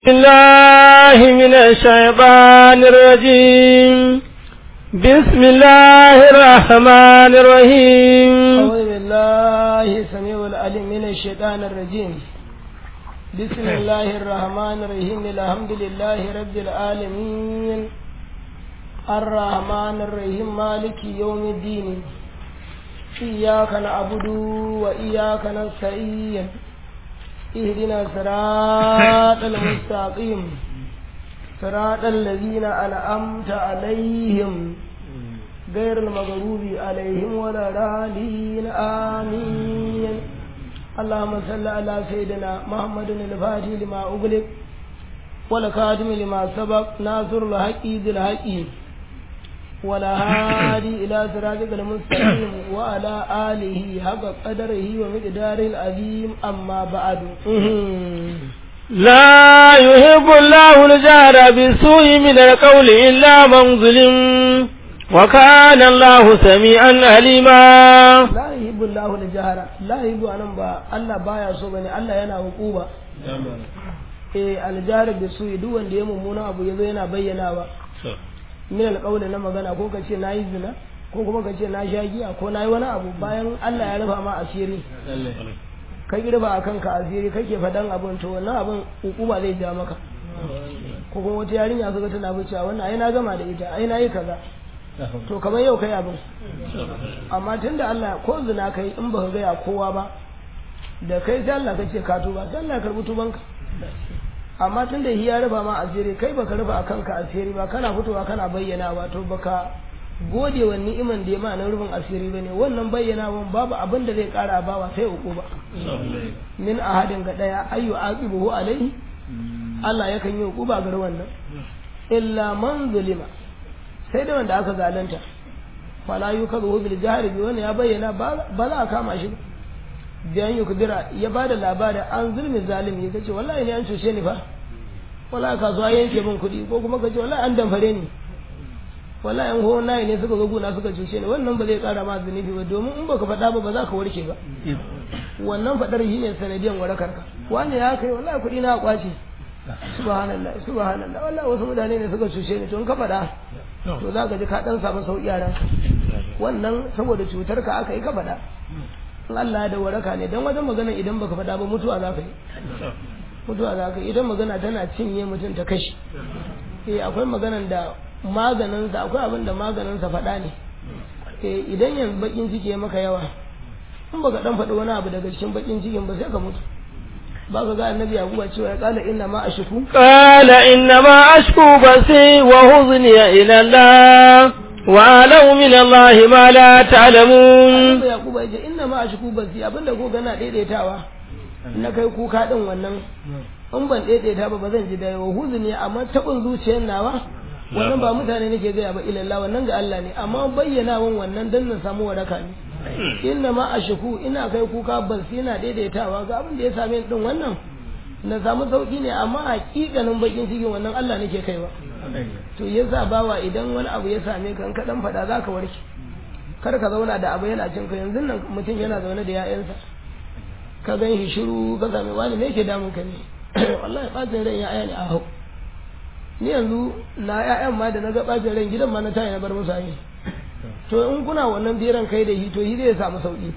الله من الشيطان الرجيم بسم الله الرحمن الرحيم أعوذ بالله السميع العليم من الشيطان الرجيم بسم الله الرحمن الرحيم الحمد لله رب العالمين الرحمن الرحيم مالك يوم الدين إياك نعبد وإياك نستعين اهدنا صراط المستقيم صراط الذين أنعمت عليهم غير المغضوب عليهم ولا الضالين آمين اللهم صل على سيدنا محمد الفاتح لما أغلق والخاتم لما سبق ناصر الحق بالحق ولا هادي إلى صراطك المستقيم وعلى آله حق قدره ومقداره العظيم أما بعد لا يحب الله الجهر بالسوء من القول إلا من ظلم وكان الله سميعا عليما لا يحب الله الجهر لا يحب أن با الله بايا so bane Allah yana hukuba eh aljahar bisu'i duk wanda ya mummuna abu yazo yana bayyanawa min alƙawli na magana ko ka ce na yi zina ko kuma ka ce na sha giya ko na yi wani abu bayan Allah ya rufa ma asiri ka girba a kanka asiri kake faɗan abin to wannan abin hukuma zai ja maka ko kuma wata yarinya suka tana cewa wannan ai na gama da ita ai na yi kaza to kamar yau kai abin amma tunda Allah ko zina kai in baka gaya kowa ba da kai sai Allah kace ka tuba sai Allah ya karbi tubanka amma tun da ya rufa ma asiri kai baka rufa a kanka asiri ba kana fitowa kana bayyana ba to baka gode wa ni'iman da ya ma na rufin asiri bane wannan bayyanawan babu abin da zai kara bawa sai uku ba min ahadin ga daya ayu aqibuhu alaihi Allah yakan yi uku ba gar wannan illa man zulima sai da wanda aka zalunta fala yukazu bil jahri bi wani ya bayyana ba za a kama shi ba biyan yi kudura ya ba da labarin an zulmi zalimi ya ce wallahi ne an cuce ni fa wallahi kasuwa yanke min kuɗi ko kuma ka ce wallahi an damfare ni wallahi an hohon nayi ne suka ga guna suka cuce ni wannan ba zai kara ma zunubi ba domin in baka faɗa ba ba za ka warke ba wannan faɗar shi ne sanadiyan warakar ka wani ya kai wallahi kuɗi na kwace subhanallah subhanallah wallahi wasu mutane ne suka cuce ni to in ka faɗa to za ka ji ka ɗan samu sauƙi a ranka wannan saboda cutar ka aka yi ka faɗa in Allah da waraka ne dan wajen magana idan baka faɗa ba mutuwa za ka yi mutuwa za ka yi idan magana tana cinye mutum ta kashi eh akwai maganan da maganinsa akwai abin da maganinsa faɗa ne eh idan yanzu bakin ciki ya maka yawa in baka dan faɗi wani abu daga cikin bakin cikin ba sai ka mutu ba ka ga annabi yaquba cewa ya kala inna ma ashku qala inna ma ashku basi wa huzni ila Allah wa'alau min Allah ma la ta'lamun Annabi Yakubu ya ce inna ma ashku basi abinda ko gana daidaitawa na kai kuka din wannan in ban daidaita ba ba zan ji da yawa huzni amma tabin zuciyar nawa wannan ba mutane nake gaya ba ilallah wannan ga Allah ne amma bayyanawan wannan dan na samu waraka ne inna ma ashku ina kai kuka basi ina daidaitawa ga abin da ya same ni din wannan na samu sauki ne amma hakikanin bakin cikin wannan Allah nake kaiwa to yasa bawa idan wani abu ya same ka in ka dan fada zaka warke kar ka zauna da abu yana cin ka yanzu nan mutum yana zaune da ya'yansa ka gan shi shiru ka same wani me yake damun ka ne wallahi bacin ran ya'ya ne a hau ni yanzu na ya'yan ma da na ga bacin ran gidan ma na tayi na bar musu ayi to in kuna wannan biran kai da shi to shi zai samu sauki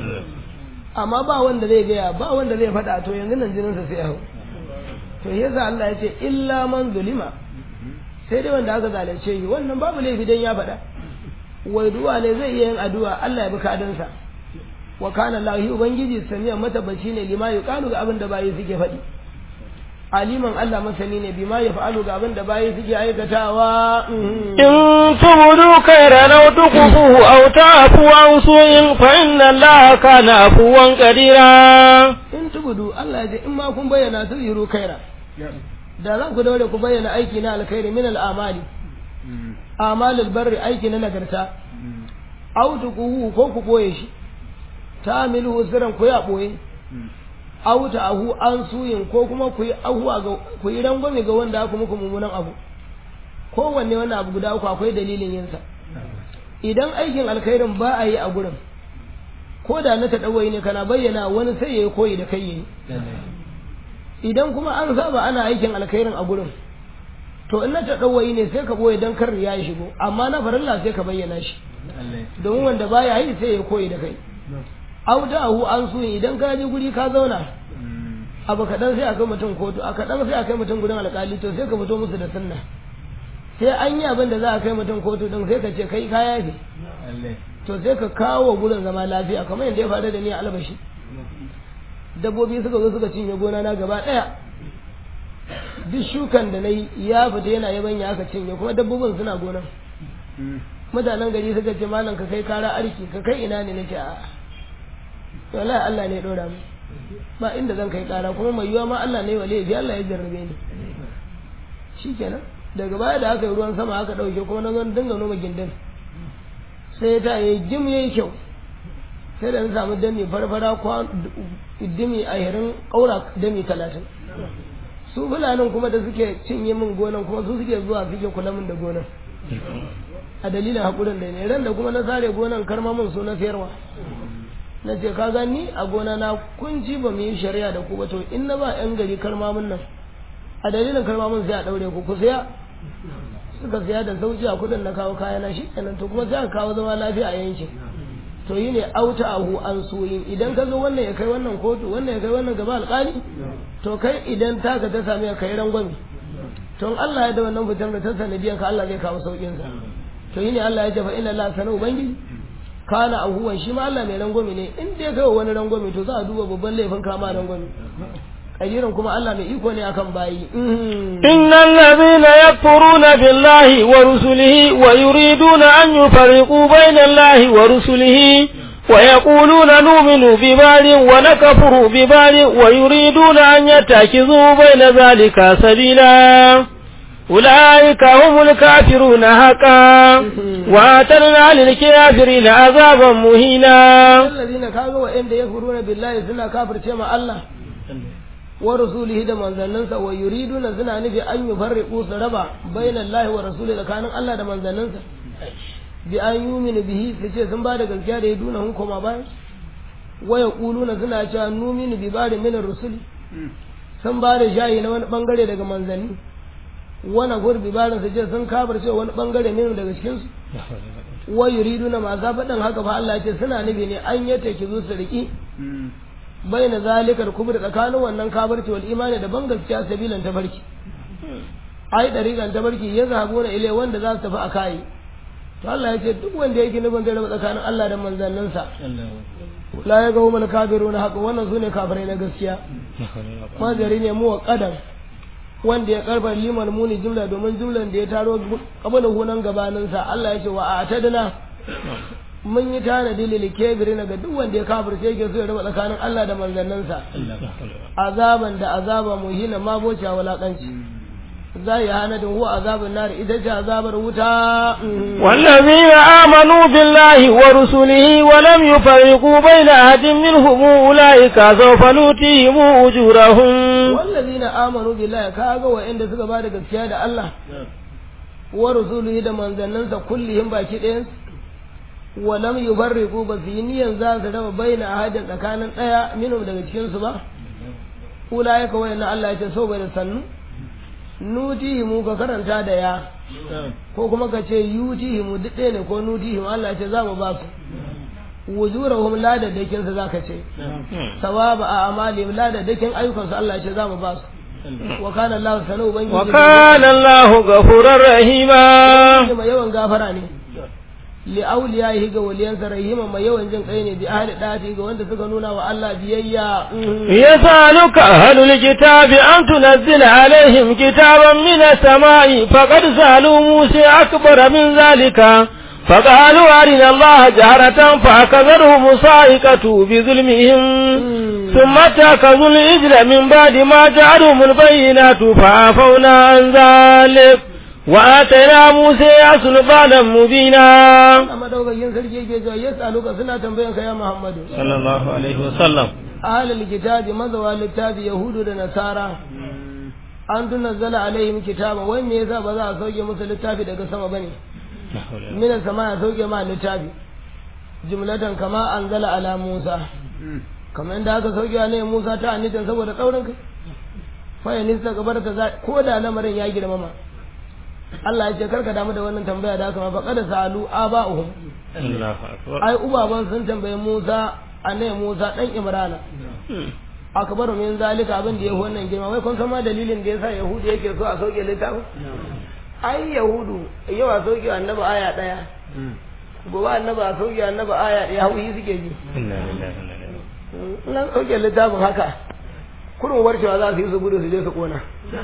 amma ba wanda zai gaya ba wanda zai faɗa to yanzu nan jininsa sai ya hau to yasa Allah ya ce illa man zulima sai dai wanda aka zalunce shi wannan babu laifi dan ya faɗa wai du'a ne zai iya yin addu'a Allah ya bi kadansa wa kana lahi ubangiji samiyan matabbaci ne lima yuqalu ga abin da bayi suke faɗi aliman Allah masani ne bima ya fa'alu ga abin da bayi suke aikatawa in tubudu khairan aw tukufuhu aw ta'fu an su'in fa inna Allah kana afuwan qadira in tubudu Allah ya ce in ma kun bayyana su yiru kaira da za ku daure ku bayyana aiki na alkhairi min al'amali amalul barri aiki na nagarta aw tukuhu ko ku boye shi tamilu sirran ku ya boye aw ahu an suyin ko kuma ku yi ahuwa ga ku yi rangwame ga wanda aka muku mummunan abu kowanne wannan abu guda uku akwai dalilin yinsa idan aikin alkhairin ba a yi a gurin ko da na taɗawai ne kana bayyana wani sai ya yi koyi da kai yayi idan kuma an saba ana aikin alkhairin a gurin to in na ta ɗauwayi ne sai ka boye don kar ya shigo amma na farilla sai ka bayyana shi domin wanda baya yi sai ya koyi da kai audahu an su idan ka je guri ka zauna abu kaɗan sai a kai mutum kotu a kaɗan sai a kai mutum gurin alƙali to sai ka fito musu da sunna sai an yi abin da za a kai mutum kotu ɗin sai ka ce kai kaya ne to sai ka kawo gurin zama lafiya kamar yadda ya faru da ni a albashi dabbobi suka zo suka cinye gona na gaba ɗaya duk shukan da na yi ya fita yana yabanya aka cinye kuma dabbobin suna gonan mutanen gari suka ce malam ka kai kara arki ka kai ina ne nake a wallahi Allah ne ya dora mu ba inda zan kai kara kuma mai yiwa ma Allah ne wale bi Allah ya jarrabe ni shikenan daga baya da aka yi ruwan sama aka dauke kuma na zo dinga noma gindin sai ta yi jim yayi kyau sai da na samu dami farfara kwa dimi a hirin kaura dami talatin su fulanin kuma da suke cinye min gonan kuma su suke zuwa suke kula min da gonan a dalilin haƙurin da ne ran da kuma na sare gonan karma min su na sayarwa na ce ka gani a gona na kunci ba mu yi shari'a da ku ba to in na ba yan gari karma min nan a dalilin karma min sai a daure ku ku saya suka saya da sauki a kudin na kawo kayana shi kenan to kuma sai a kawo zama lafiya a yankin to yi ne auta ahu an soyin idan ka zo wannan ya kai wannan kotu wannan ya kai wannan gaba alƙali to kai idan taka ta sami ka yi rangwami to in Allah ya da wannan fitar da ta sanadiyan ka Allah zai kawo saukin sa to yi ne Allah ya ce fa inna Allah sana ubangiji kana ahuwan shi ma Allah mai rangwami ne in dai kai wani rangwami to za a duba babban laifin kama rangwami kadiran kuma Allah mai iko ne akan bayi innal ladhina yakfuruna billahi wa rusulihi wa yuriduna an yufariqu bayna Allahi wa rusulihi ويقولون نؤمن ببال ونكفر ببال ويريدون أن يتخذوا بين ذلك سبيلا أولئك هم الكافرون حقا وآتنا للكافرين عذابا مهينا الذين كانوا وإن يكفرون بالله سنة كافر كما الله ورسوله da manzanninsa wa yuriduna suna nufi an yi farriƙu su raba bainan lahi wa rasuli tsakanin Allah da manzanninsa bi an yuminu bihi su ce sun ba da gaskiya da ya duna hun koma bayan waya kuluna suna cewa numinu bi ba da minar rusuli sun ba da shayi na wani bangare daga manzanni wani gurbi barin su ce sun kabar cewa wani bangare minu daga cikinsu wa yuriduna masu faɗin haka fa Allah ce suna nufi ne an yata ki zo su riƙi baina zalikar kubur tsakanin wannan kabarci wal imani da ban gaskiya sabilan tabarki ai dariƙan tabarki ya zahabu na ile wanda za su tafi a kayi to Allah ya ce duk wanda yake nufin zai raba tsakanin Allah da manzanninsa la ya gawo mana kafiru na haka wannan su ne kafirai na gaskiya mazari ne mu wa kadan wanda ya karba liman muni jumla domin jumlan da ya taro kabala hunan gabaninsa Allah ya ce wa a tadina mun yi tanadi lil kafirin ga duk wanda ya kafirce yake so ya raba tsakanin Allah da manzanninsa azaban da azaba muhina ma boce walakanci zai hanadin huwa azabun nar ita ce azabar wuta والذين آمنوا بالله ورسله ولم يفرقوا بين أحد منهم أولئك سوف نؤتيهم أجورهم والذين آمنوا بالله كاغا وإن suka bada gaskiya da Allah wa rusulihi da manzannansa kullihim baki ɗayan wa lam yufarriqu ba su yi niyan za su raba baina ahadin tsakanin ɗaya minhum daga cikin su ba ulaika wayannan Allah ya ce so bai da sannu nutihimu ka karanta da ya ko kuma ka ce yutihimu duk ɗaya ne ko nutihimu Allah ce za mu ba su wujurahum ladadakin su zaka ce sawaba a amalihim ladadakin ayyukan su Allah ce za mu ba su wa kana Allah sanu ubangiji wa kana Allah ghafurur rahima mai yawan gafara ne li awliyahi ga waliyansa rahima mai yawan jin kai ne bi ahli dati ga wanda suka nuna wa Allah biyayya yasaluka ahlul kitabi an tunzila alaihim kitaban min as-sama'i faqad salu musa akbar min zalika فقالوا أرنا الله جهرة فأخذرهم صاعقة بظلمهم ثم اتخذوا الإجل من بعد ما جعلهم البينات فعفونا عن ذلك وآتينا موسى سلطانا مبينا amma daukakin sarki yake cewa yas'aluka suna tambayan ka ya Muhammadu صلى الله عليه وسلم ahlul kitabi mazawa littafi yahudu da nasara an tunazzala alaihim kitaba wai me yasa ba za a sauke musu littafi daga sama bane mina sama ya sauke ma littafi jumlatan kama anzala ala Musa kamar yadda aka sauke wa ne Musa ta anitan saboda tsaurin kai fa nista gabar ta ko da lamarin ya girmama Allah ya ce karka damu da wannan tambaya da haka ma faqad salu aba'uhum Allahu akbar ai ubaban sun tambaye Musa annabi Musa dan Imrana akbaru min zalika abin da ya wannan girma wai kun san ma dalilin da yasa Yahudu yake so a sauke littafin ai Yahudu yau a sauke annabi aya daya gobe annabi a sauke annabi aya daya hauyi suke ji inna lillahi wa inna ilaihi in an sauke littafin haka kurun warkewa za su yi su gudu su je su kona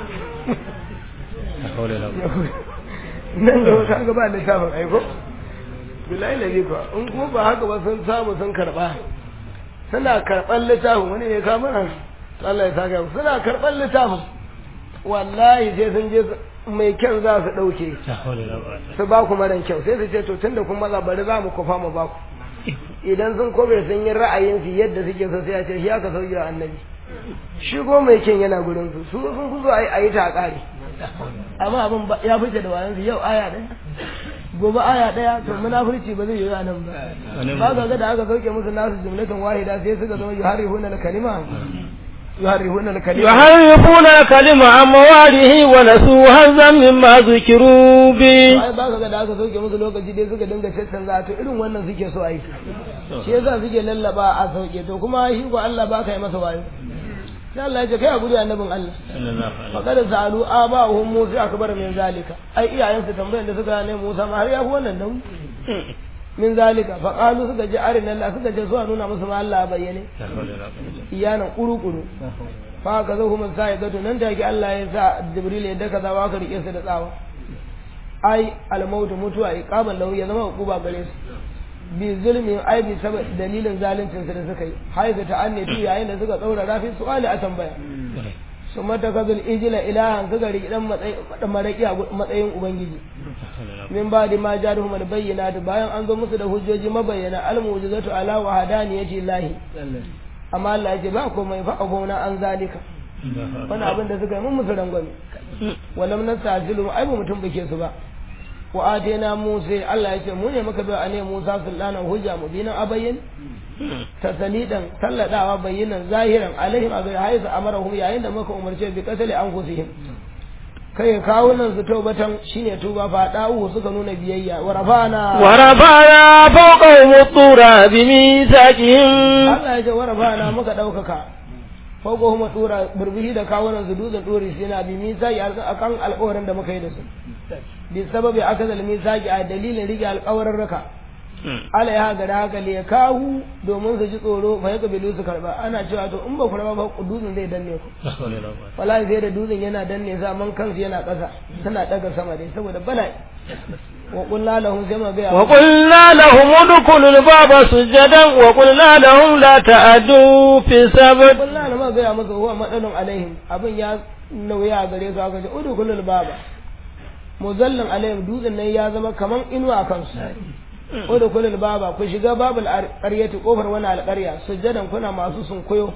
la hawla wala quwwata nan da wata ga ba littafin aiko bilahi lazi kuwa in kuma ba haka ba sun samu sun karba suna karɓar littafin wani ne ka mana Allah ya saka mu suna karɓar littafin wallahi sai sun je mai kyan za su ɗauke la hawla wala quwwata su ba ku maran kyau sai su ce to tunda kun maza bari za mu kufa mu ba ku idan sun kobe sun yi ra'ayinsu yadda suke so sai ya ce shi aka sauke wa annabi shigo mai kyan yana gurin su su sun kuzo a yi ta a ƙare amma abin ba- ya fice da wayansu yau aya ɗaya gobe aya ɗaya to munafurci ba zai yi a nan ba ba ga ga da aka sauke musu nasu jumlatan wahida sai suka zama yuharrifuna al-kalima yuharrifuna al-kalima يحرفون الكلمة عن مواده ونسوا هزا مما ذكروا به ai ba ka ga da aka sauke musu lokaci dai suka dinga caccanza to irin wannan suke so a yi shi yasa suke lallaba a sauke to kuma shi ko Allah ba ka yi masa wayo sai Allah ya ce kai a guri annabin Allah faqad sa'alu aba'uhum Musa akbar min zalika ai iyayensu tambayar da suka ne Musa ma har ya fi wannan nan min zalika faqalu suka ji arina Allah suka ce zuwa nuna musu ma Allah bayyane iyanan kuru-kuru fa ka zo kuma sai gato nan take Allah ya sa Jibril ya daka zawa ka rike su da tsawa ai almautu mutuwa iqaban lahu ya zama hukuba gare su bi zulmi ai bi sabab dalilin zaluncin su da suka yi haiza ta anne tu yayin da suka tsaura rafi su'ali a tambaya su mata kazul ijila ilahan suka riki dan matsayin maraki a matsayin ubangiji min ba da ma jaruhum al bayyinatu bayan an zo musu da hujjoji mabayyana al mu'jizatu ala wa hadaniyati lahi amma Allah ya ce ba komai fa abuna an zalika wani abin da suka yi mun musu rangwame walam nastajilu ai ba mutum bake su ba wa atena musa Allah ya ce mu ne muka bai ane musa sultanan hujja mubinan abayyin tasalidan salladawa bayyinan zahiran alaihim a gari haiza amarahum yayin da muka umarce bi qatali anfusihim kai kawunan su taubatan shine tuba fa da'u suka nuna biyayya wa rafana ورفعنا فوقهم الطور بميثاقهم Allah ya ce wa rafana muka daukaka fauko kuma tura burbushi da kawunan su dutsen dori sai na bi misaki akan alƙawarin da muka yi da su bi sababi akazal misaki a dalilin rike alƙawarin raka ala ya ga haka le kahu domin su ji tsoro fa ya kabilu su karba ana cewa to in ba ku raba ba dutsen zai danne ku wallahi sai da dutsen yana danne sa man kansu yana ƙasa suna daga sama dai saboda bala'i wa qulna lahum sai ma ga وقلنا لهم ادخلوا الباب سجدا وقلنا لهم لا تعدوا في السبت qulna lahum ga masa huwa madalun alaihim abin ya nauya gare su aka ce udkhulul baba muzallin alaihim dutsen nan ya zama kaman inuwa kansu udkhulul baba ku shiga babul qaryati kofar wani alqarya sujadan kuna masu sunkuyo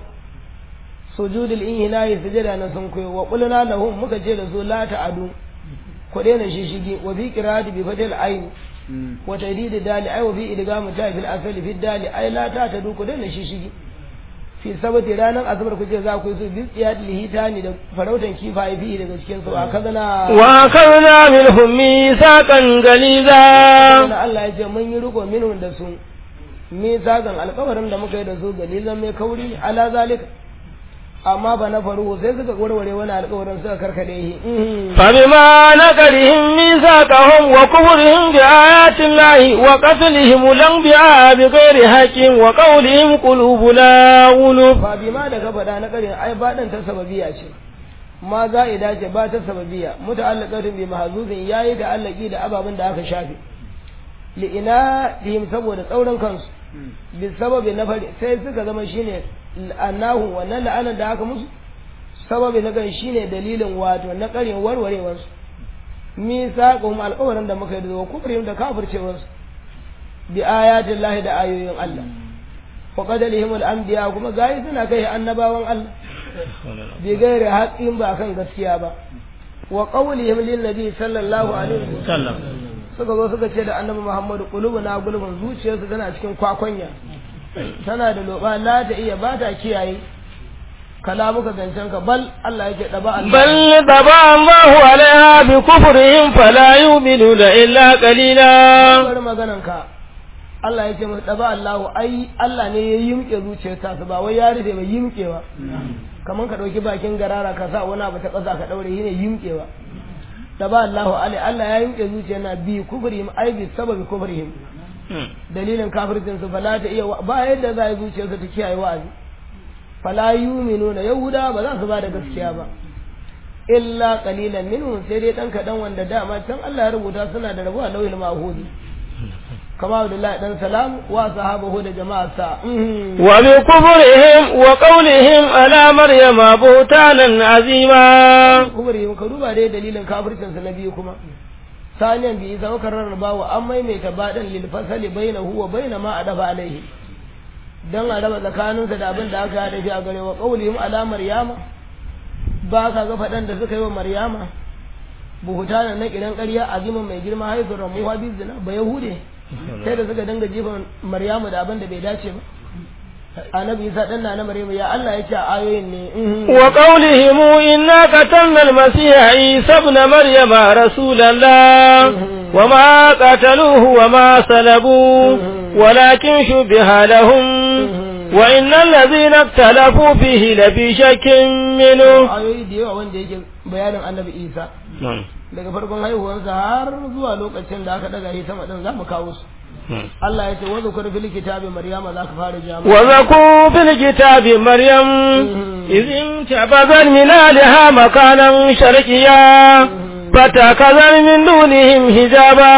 sujudul inhina'i sujada na sunkuyo wa qulna lahum muka ce da su la ta'adu ku daina shishigi wa fi qira'ati bi fatil ayn wa tadid dali ay wa fi idgamu ta fil asali fi dali ay la ta tadu ku daina shishigi fi sabati ranar asabar ku ce za ku yi su bi tsiyad lihitani da farautan kifaye fi daga cikin su a kazana وأخذنا منهم ميثاقا غليظا Wani Allah ya ce mun yi riko minhum da su me zagan alkawarin da muka yi da su galizan mai kauri ala zalika amma ba na faru sai suka warware wani alkawarin suka karkade shi Mhm. فبما نقلهم ميثاقهم وكفرهم بآيات الله وقتلهم الأنبياء بغير حق وقولهم قلوبنا غلف ba bi ma da ka faɗa na ƙarin ai ba ɗan ta sababiya ce ma za a dace ba ta sababiya muta'allaqatun bi mahzuzin yayi da allaki da ababen da aka shafe li'ina dihim saboda tsaurin kansu bi sababi na fari sai suka zama shine annahu wannan la'anar da aka musu sababi na kan shine dalilin wato na ƙarin warwarewar su misaqum alƙawarin da muka yi da kufrihim da kafircewar su bi ayatin lahi da ayoyin Allah wa qadalihim al-anbiya kuma gayi suna kai annabawan Allah bi gairi haqqin ba kan gaskiya ba wa qawlihim lin nabi sallallahu alaihi wasallam suka zo suka ce da annabi Muhammadu qulubuna gulbun zuciyarsu tana cikin kwakwanya tana da loba la ta iya ba ta kiyaye kalamuka zancen ka bal Allah yake daba Allah بل طبع الله عليها بكفرهم فلا يؤمنون إلا قليلا bari maganan ka Allah yake masa daba Allah ai Allah ne ya yimke zuciyar ta ba wai ya rufe ba yimkewa kaman ka dauki bakin garara ka sa wani abu ta kasa ka daure shine yimkewa daba Allah alai Allah ya yimke zuciyar na bi kufrihim ai bi sababi kufrihim dalilin kafircin su fala ta iya wa- ba yadda za a yi zuciyarsa ta kiyaye wa'azi fala yu'minuna yahuda ba za su ba da gaskiya ba illa qalilan minhum sai dai dan kadan wanda dama can Allah ya rubuta suna da rabuwa lauhil mahudi kama Abdullahi dan salam wa sahabahu da jama'arsa mhm. وبكفرهم وقولهم على مريم بهتانا عظيما kubri ka duba dai dalilin kafircin sa na biyu kuma saniyan bi isa ka rarraba wa an maimaita badan lil fasali bainahu wa baina ma adaba alaihi dan a raba tsakaninsa da abin da aka hada shi a gare wa qaulihim ala maryama ba ka ga fadan da suka yi wa maryama buhutanan na kiran ƙarya azimin mai girma haifin ramuwa bi zina ba yahude sai da suka dinga jefa maryamu da abin da bai dace ba annabi isa dan na maryamu ya Allah ya ce a ayoyin ne mhm. وقولهم إنا قتلنا المسيح عيسى ابن مريم رسول الله وما قتلوه وما صلبوه ولكن شبه لهم وإن الذين اختلفوا فيه لفي شك منه ayoyi da yawa wanda yake bayanin annabi isa daga farkon haihuwarsa har zuwa lokacin da aka daga shi sama din za mu kawo su Allah ya ce wa zukur fil kitabi maryama za ka fara jama'a وذكوا في الكتاب مريم إذ انتبذت من أهلها مكانا شرقيا فتكذل من دونهم حجابا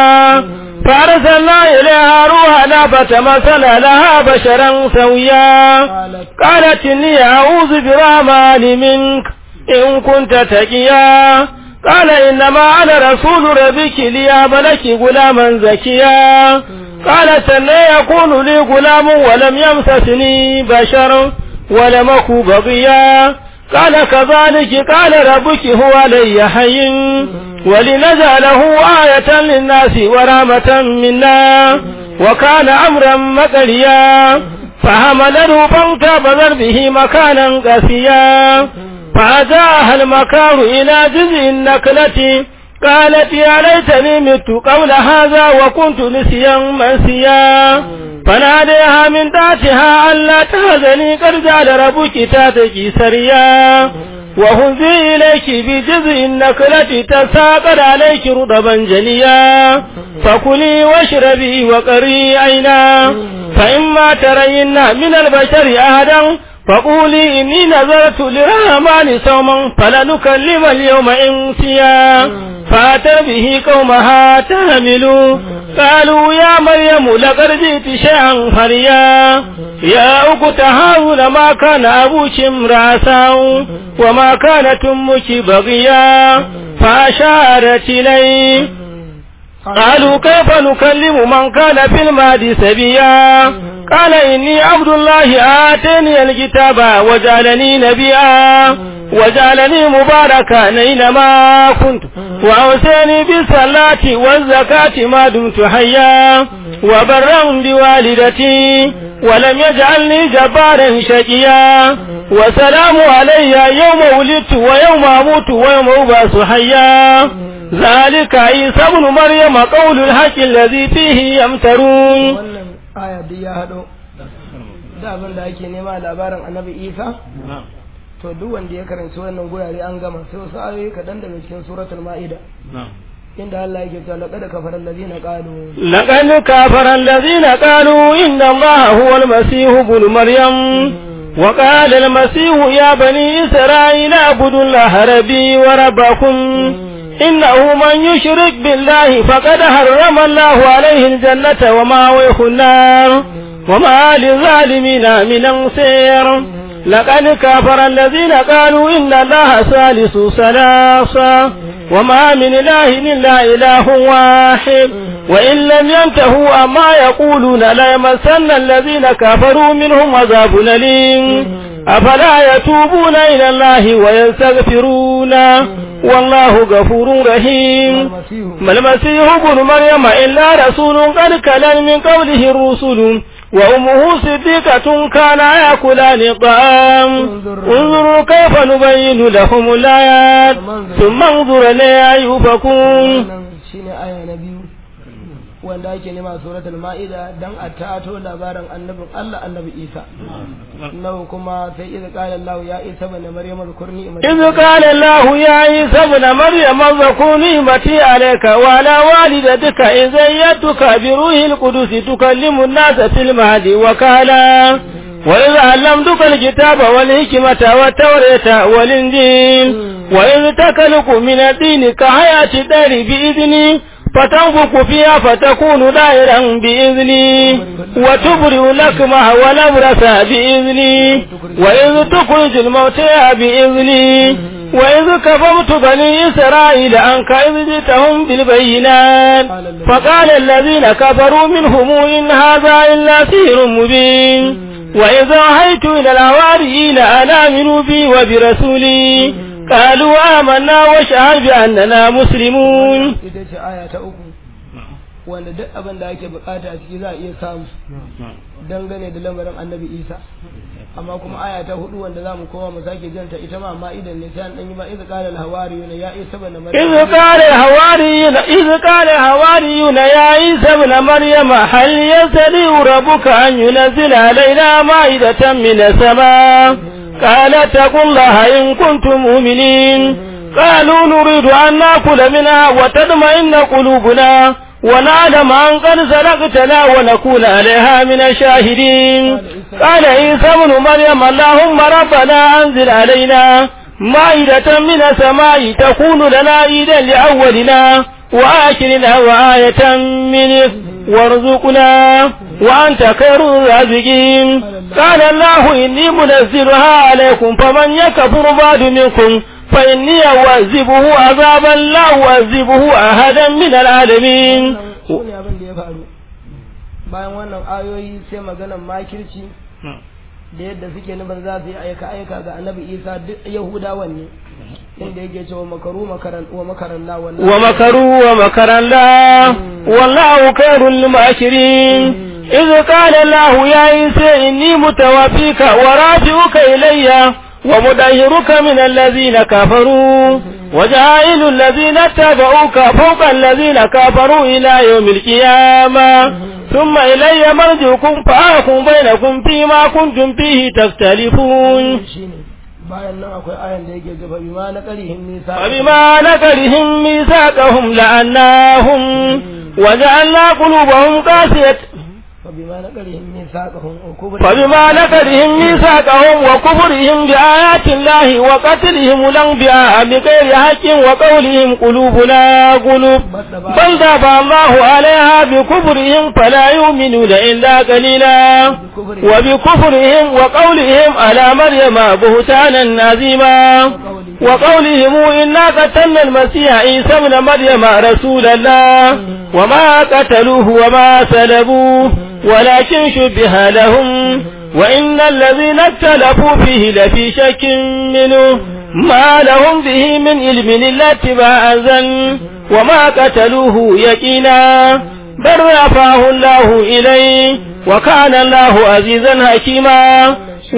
فأرسلنا إليها روحنا فتمثل لها بشرا سويا قالت قالت إني أعوذ برحمن منك إن كنت تقيا قال إنما أنا رسول ربك ليهب لك غلاما زكيا قالت أن يكون لي غلام ولم يمسسني بشر ولم أك بغيا قال كذلك قال ربك هو علي حي ولنجعله آية للناس ورحمة منا وكان أمرا مقليا فحمله فانتبذت به مكانا قسيا فأجاها المكار إلى جزء النكلة قالت يا ليتني مت قبل هذا وكنت نسيا منسيا فناديها من تحتها ألا تهزني قد جعل ربك تاتك سريا وهزي إليك بجزء النكلة تساقط عليك رطبا جنيا فكلي واشربي وقري عينا فإما ترين من البشر أحدا فقولي إني نذرت للرحمن صوما فلنكلم اليوم إنسيا فأتى به قومها تهملوا قالوا يا مريم لقد جئت شيئا فريا يا أخت هارون ما كان أبوك امرأ وما كانت أمك بغيا فأشارت إليه قالوا كيف نكلم من كان في المهد سبيا قال إني عبد الله آتاني الكتاب وجعلني نبيا وجعلني مباركا أينما كنت وأوصاني بالصلاة والزكاة ما دمت حيا وبرا بوالدتي ولم يجعلني جبارا شقيا وسلام علي يوم ولدت ويوم أموت ويوم أبعث حيا ذلك عيسى ابن مريم قول الحق الذي فيه يمترون wannan aya duk ya haɗo da abin da ake nema labarin annabi isa to duk wanda ya karanci wannan gurare an gama sai wasu ayoyi kaɗan daga cikin suratul ma'ida inda Allah yake cewa laqad kafara allazina qalu لقد كفر الذين قالوا إن الله هو المسيح ابن مريم وقال المسيح يا بني إسرائيل اعبدوا الله ربي وربكم إنه من يشرك بالله فقد حرم الله عليه الجنة ومأويه النار وما للظالمين من أنصير لقد كفر الذين قالوا إن الله ثالث ثلاثة وما من إله إلا إله واحد وإن لم ينتهوا أما يقولون ليمسن الذين كفروا منهم عذاب أليم أفلا يتوبون إلى الله ويستغفرون والله غفور رحيم المسيح ما المسيح ابن مريم إلا رسول قد كلل من قوله الرسل وأمه صديقة كان يأكلان الطعام انظروا كيف نبين لهم الآيات ثم انظر إليها يؤفكون wannan shine aya na biyu wanda ake nema suratul ma'ida dan a tato labarin annabin Allah annabi Isa nawa kuma sai idza qala Allah ya Isa ibn Maryam zkurni إذ قال الله يا عيسى ابن مريم اذكر نعمتي عليك وعلى والدتك إذ أيدتك بروح القدس تكلم الناس في المهد وكالا وإذ علمتك الكتاب والحكمة والتوراة والإنجيل وإذ تكلك من الدين كحياة الدار بإذني فتنفق فيها فتكون دائرا بإذني وتبرئ لكمه والأبرص بإذني وإذ تخرج الموتى بإذني وإذ كفرت بني إسرائيل عنك إذ جئتهم بالبينات فقال الذين كفروا منهم إن هذا إلا سحر مبين وإذا أوحيت إلى الحواريين أن آمنوا بي وبرسولي قالوا آمنا واشهد بأننا مسلمون ita ce aya ta uku wanda duk abin da ake bukata a ciki za a iya samu dangane da lamarin annabi Isa amma kuma aya ta hudu wanda za mu koma mu sake janta ita ma amma idan ne sai an dan yi ba idza qala al-hawariyun ya Isa ibn Maryam إذ قال الحواريون إذ قال الحواريون يا عيسى ابن مريم هل يستطيع ربك أن ينزل علينا مائدة من السماء قال اتقوا الله إن كنتم مؤمنين قالوا نريد أن نأكل منها وتطمئن قلوبنا ونعلم أن قد صدقتنا ونكون عليها من الشاهدين قال عيسى ابن مريم اللهم ربنا أنزل علينا مائدة من السماء تكون لنا عيدا لأولنا وآخرنا وآية منك وارزقنا وأنت خير الرازقين قال الله إني منزلها عليكم فمن يكفر بعد منكم فإني أعذبه عذابا لا أعذبه أحدا من العالمين su ne abin da ya faru bayan wannan ayoyi sai maganan makirci da yadda suke nufin za su yi aika aika ga annabi isa duk yahudawan ne inda yake cewa makaru makaran wa makaran la wannan ومكروا ومكر الله والله خير الماكرين إذ قال الله يا عيسى إني متوفيك ورافعك إلي ومدهرك من الذين كفروا وجعل الذين اتبعوك فوق الذين كفروا إلى يوم القيامة ثم إلي مرجعكم فأحكم بينكم فيما كنتم فيه تختلفون shine bayan nan akwai ayan da yake gaba bima na qarihin nisa فبما نكرهم ميثاقهم لعناهم وجعلنا قلوبهم قاسية فبما na qarihin nisaqahum ukubur فبما نكرهم ميثاقهم وكفرهم بآيات الله وقتلهم الأنبياء بغير حق وقولهم قلوبنا قلوب بل طبع الله عليها بكفرهم فلا يؤمنون إلا قليلا وبكفرهم وقولهم على مريم بهتانا عظيما وقولهم إنا قتلنا المسيح عيسى ابن مريم رسول الله وما قتلوه وما سلبوه ولكن شبه لهم وإن الذين اختلفوا فيه لفي شك منه ما لهم به من علم إلا اتباع الظن وما قتلوه يقينا بل رفعه الله إليه وكان الله عزيزا حكيما و...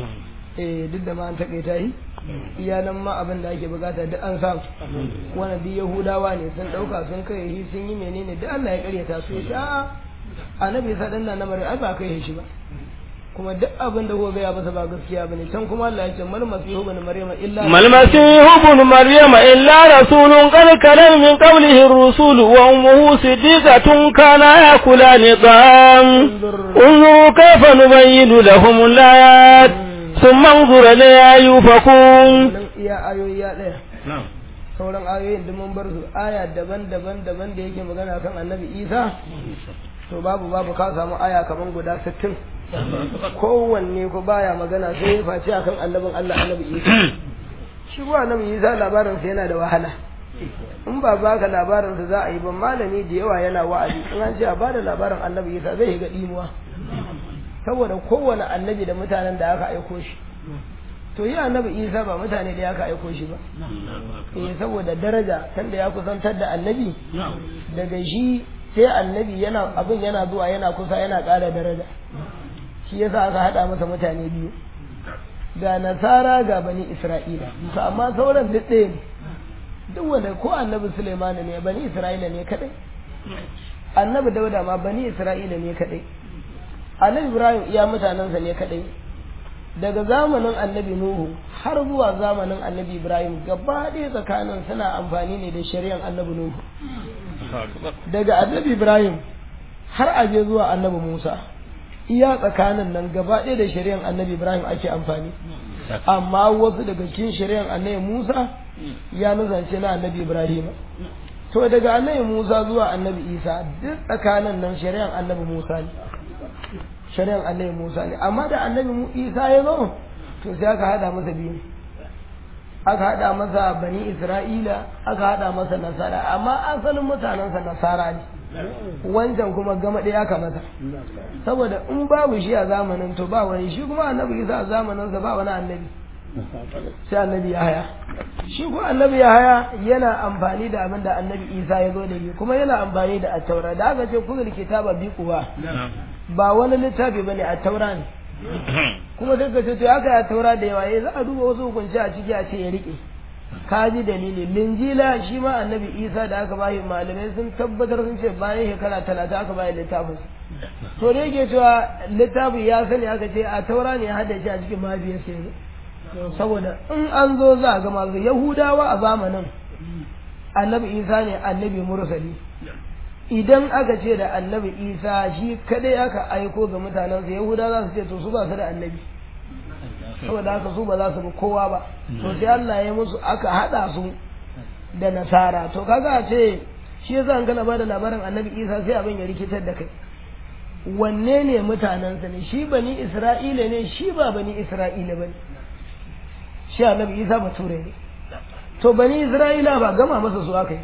eh duk da ma an takaita yi iyalan ma abin da ake bukata duk an samu wannan duk yahudawa ne sun dauka sun kai shi sun yi menene duk Allah ya karyata su ya sha annabi sa dan na mare ai ba kai shi ba kuma duk abin da kuka gaya masa ba gaskiya bane can kuma Allah ya ce mal masihu bin maryama illa ما المسيح ابن مريم إلا رسول قد كلم من قبله الرسول وأمه صديقة كانا يأكلان الطعام انظروا كيف نبين لهم الآيات ثم انظر إليها يوفكون nan iya ayoyi ya daya sauran ayoyin da mun bar su aya daban-daban daban da yake magana kan annabi Isa to babu babu ka samu aya kaman guda 60 kowanne ko baya magana sai ya face akan annabin Allah annabi Isa shi ko annabi Isa labarin sa yana da wahala in ba baka labarin sa za a yi ba malami da yawa yana wa'azi in an ce a bada labarin annabi Isa zai ga dimuwa saboda kowane annabi da mutanen da aka aiko shi to to yi annabi isa ba mutane da ya ka aiko shi ba eh saboda daraja tanda ya kusantar da annabi daga shi sai annabi yana abin yana zuwa yana kusa yana ƙara daraja shi yasa aka haɗa masa mutane biyu ga nasara ga bani isra'ila to amma sauran duk ɗaya ne duk wanda ko annabi suleiman ne bani isra'ila ne kadai annabi dauda ma bani isra'ila ne kadai annabi ibrahim iya mutanensa ne kadai daga zamanin annabi nuhu har zuwa zamanin annabi ibrahim gaba ɗaya tsakanin suna amfani ne da shari'ar annabi nuhu daga annabi ibrahim har aje zuwa annabi musa iya tsakanin nan gaba ɗaya da shari'ar annabi ibrahim ake amfani amma wasu daga cikin shari'ar annabi musa ya nuzance na annabi ibrahim to daga annabi musa zuwa annabi isa duk tsakanin nan shari'ar annabi musa ne shari'ar annabi musa ne amma da annabi isa ya zo to sai aka hada masa biyu aka hada masa bani isra'ila aka hada masa nasara amma asalin mutanensa nasara ne wancan kuma gama ɗaya aka masa saboda in babu shi a zamanin to ba wani shi kuma annabi isa a zamaninsa ba wani annabi sai annabi ya haya shi kuma annabi ya haya yana amfani da abin da annabi isa ya zo da shi kuma yana amfani da attaura da aka ce kuzul kitaba bi kuwa ba wani littafi bane attaura ne kuma sai ka ce to aka yi taura da yawa za a duba wasu hukunci a ciki a ce ya rike ka ji dalili linjila shi ma annabi isa da aka bayi malamai sun tabbatar sun ce bayan shekara talatin aka bayi littafin to da yake cewa littafin ya sani aka ce a taura ne hada shi a cikin mahaifiyarsa ne saboda in an zo za a ga masu yahudawa a zamanin annabi isa ne annabi mursali idan aka ce da annabi isa shi kadai aka aiko ga mutanensa yahuda za su ce to su ba su da annabi saboda haka su ba za su bi kowa ba to sai Allah ya musu aka hada su da nasara to kaga a ce shi yasa an kana bada labarin annabi isa sai abin ya rikitar da kai wanne ne mutanensa ne shi bani isra'ila ne shi ba bani isra'ila bane shi annabi isa bature ne to bani isra'ila ba gama masa su aka yi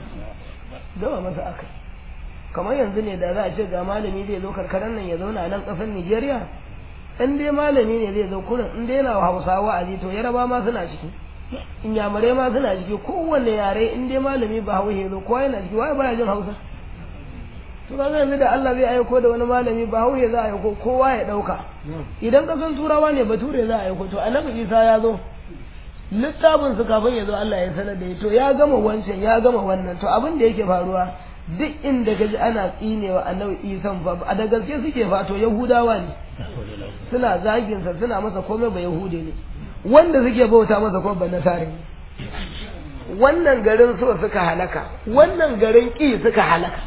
gama masa aka yi kamar yanzu ne da za a ce ga malami zai zo karkarar nan ya zauna a nan ƙasar Nijeriya in dai malami ne zai zo kurin in dai yana Hausawa a to Yaraba ma suna ciki Inyamurai ma suna ciki kowanne yare in dai malami ba Hausa zo kowa yana ciki waye baya jin Hausa to kaga yanzu da Allah zai aiko da wani malami ba Hausa za a aiko kowa ya dauka idan kasan turawa ne bature za a aiko to annabi Isa ya zo littafin su kafin ya zo Allah ya sanar da ya to ya gama wancan ya gama wannan to abin da yake faruwa duk inda gaji ana tsinewa annabi isan fa a da gaske suke fato yahudawa ne suna zaginsa suna masa komai ba yahude ne wanda suke bauta masa kuma ba nasare ne wannan garin so suka halaka wannan garin ki suka halaka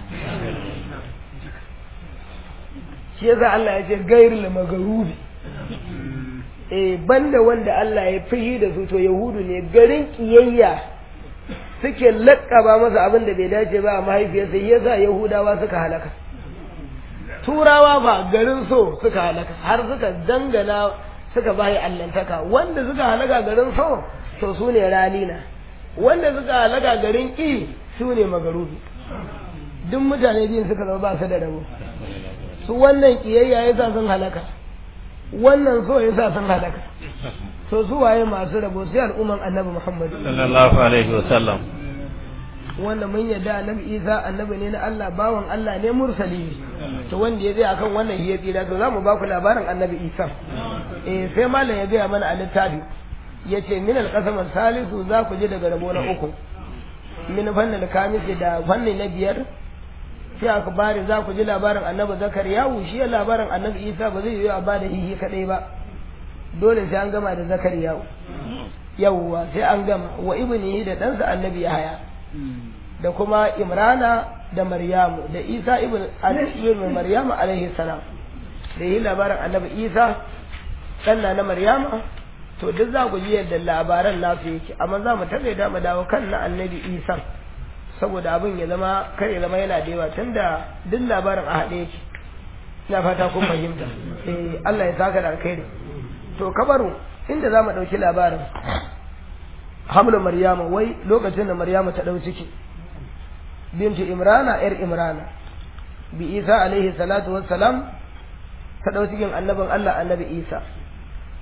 shi yasa Allah ya ce gairul magarubi eh banda wanda Allah ya fihi da su to yahudu ne garin kiyayya suke lakkaba masa abin da bai dace ba a mahaifiyarsa yasa yahudawa suka halaka turawa ba garin so suka halaka har suka dangana suka bayi allantaka wanda suka halaka garin so to su ne ralina wanda suka halaka garin ki su ne magarubi duk mutane biyun suka zama ba su da rabo su wannan kiyayya ya sa sun halaka wannan so ya sa sun halaka to su waye masu rabo sai al'umman annabi Muhammad sallallahu alaihi wasallam wanda mun yadda annabi Isa annabi ne na Allah bawan Allah ne mursali to wanda ya zai akan wannan hiya tsira to zamu ba ku labarin annabi Isa eh sai malam ya gaya mana a littafi yace min al-qasam salisu za ku ji daga rabo na uku min fannin kamis da fanni na biyar sai aka bari za ku ji labarin annabi zakariyahu shi labarin annabi Isa ba zai yi a bada hihi kadai ba dole sai an gama da zakariya yawwa sai an gama wa ibnihi da ɗansa annabi yahaya da kuma imrana da maryamu da isa ibn ibn maryamu alaihi salam da yi labarin annabi isa ɗanna na maryama to duk za ku ji yadda labaran nasu yake amma za mu taɓa da mu dawo kan na annabi isa saboda abin ya zama kar ya zama yana da yawa tunda duk labarin a haɗe yake ina fata kun fahimta eh Allah ya saka da alkhairi to kabaru inda za mu ɗauki labarin hamlu maryama wai lokacin da maryama ta ɗau ciki bintu imrana yar imrana bi isa alaihi salatu wassalam ta ɗau cikin annabin allah annabi isa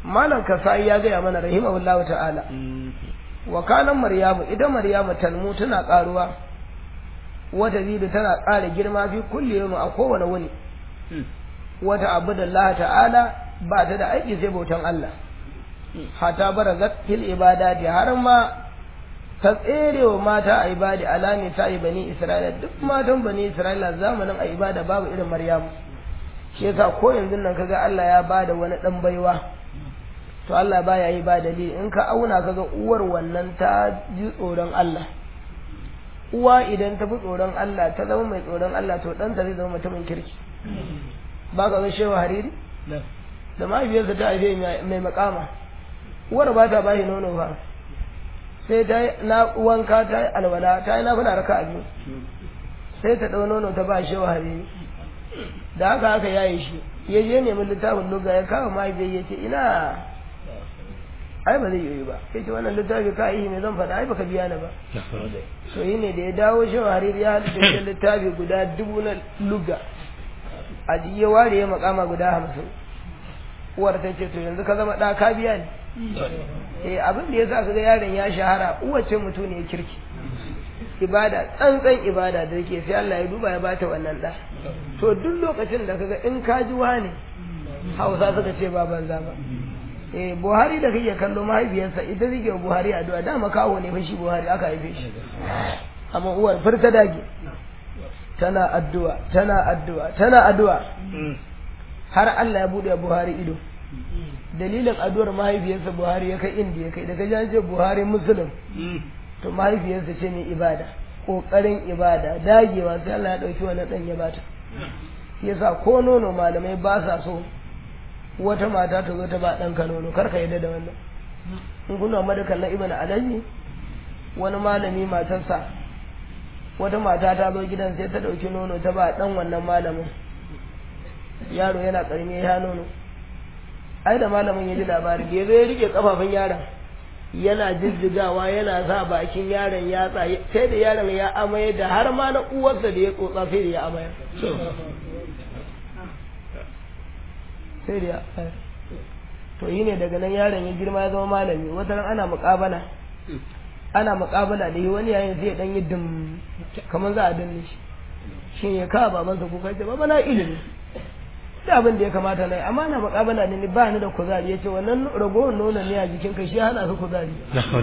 malam kasai ya gaya mana rahimahullahu ta'ala wa kanan maryamu ita maryamu talmu tana karuwa wata zidu tana ƙara girma fi kulli yawm a kowane wuni wata abudullah ta'ala ba ta da aiki sai bautan Allah hata barazat fil ibadati har ma ta tsere wa mata a ibadi alami ta yi bani isra'ila duk matan bani isra'ila zamanin a ibada babu irin maryamu shi yasa ko yanzu nan kaga Allah ya bada wani dan baiwa to Allah baya yi ba dalili in ka auna kaga uwar wannan ta ji tsoron Allah uwa idan ta fi tsoron Allah ta zama mai tsoron Allah to ɗanta zai zama mutumin kirki ba ka ga shewa hariri da mahaifiyarsa ta haife mai makama uwar ba ta bashi nono ba sai ta yi na wanka ta yi alwala ta yi na fada raka a biyu sai ta ɗau nono ta ba shewa hariri da haka aka yaye shi ya je nemi littafin luga ya kawo mahaifiyar ya ce ina ai ba zai yi ba sai ce wannan littafi ka yi me zan faɗa ai baka biya ni ba to yi ne da ya dawo shi hariri ya halitta littafi guda dubu na luga a ya ware ya makama guda hamsin uwar ta ce to yanzu ka zama ɗa ka biya ni eh abin da ya sa ka ga yaron ya shahara uwace mutum ne kirki ibada tsantsan ibada da yake sai Allah ya duba ya bata wannan ɗa to duk lokacin da kaga in ka ji wani hausa suka ce ba banza ba eh buhari da kake kallo mahaifiyarsa ita take buhari addu'a dama kawo ne fa shi buhari aka haife shi amma uwar furta dage tana addu'a tana addu'a tana addu'a har Allah ya bude buhari ido dalilin addu'ar mahaifiyarsa buhari ya kai inda ya kai daga janje buhari musulun to mahaifiyarsa ce mai ibada kokarin ibada dagewa sai Allah ya dauki wannan dan ya bata yasa ko nono malamai ba sa so wata mata ta zo ta ba ɗanka nono kar ka yadda da wannan in kuna madakan na ibn alaji wani malami matarsa wata mata ta zo gidan sai ta ɗauki nono ta ba ɗan wannan malamin yaro yana ƙarami ya nono ai da malamin ya ji labari da ya zo ya rike kafafun yaron yana jijjigawa yana sa bakin yaron ya tsaye sai da yaron ya amaye da har ma na uwarsa da ya tsotsa sai da ya amaye sai da ya to yi ne daga nan yaron ya girma ya zama malami wata ran ana muƙabala ana muƙabala da yi wani yayin zai dan yi dum kamar za a danne shi shi ya kawo babansa kuka ce baba na ilimi da abin da ya kamata na yi amma na muƙabala ne ba ni da kuzari ya ce wannan ragowar nonon ne a jikin ka shi hana ka kuzari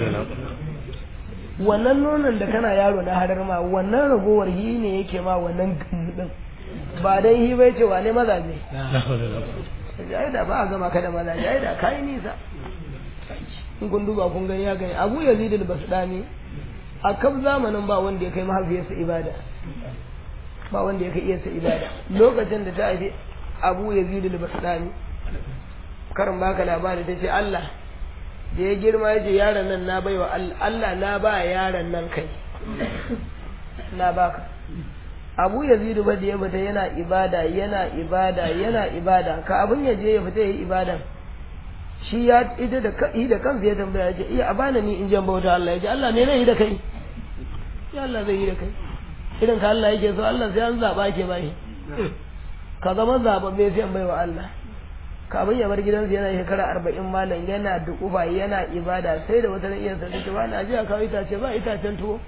wannan nonon da kana yaro na harar ma wannan ragowar hi ne yake ma wannan gumudin ba dan hi bai ce wane mazaje ai da ba a gama ka da mazaje ai da kai nisa in kun duba kun gani ya gani abu yazid al-basdani a kan zamanin ba wanda ya kai mahaifiyarsa ibada ba wanda ya kai iyarsa ibada lokacin da ta haifi abu yazid al-basdani karin baka labari ta ce Allah da ya girma ya ce yaron nan na baiwa Allah na ba yaron nan kai na baka abu yazidu ba da ya fita yana ibada yana ibada yana ibada ka abin ya je ya fita ya yi ibadan shi ya ita da kai da kansa ya tambaya ya ce iya abana ni in jan bauta Allah ya ce Allah ne zai yi da kai ya Allah zai yi da kai irin ka Allah yake so Allah sai an zaba ke bai ka zama zababbe sai an baiwa Allah kafin ya bar gidansa yana shekara arba'in malam yana dukufa yana ibada sai da wata iya sa ta ba na ji a kawo itace ba itacen tuwo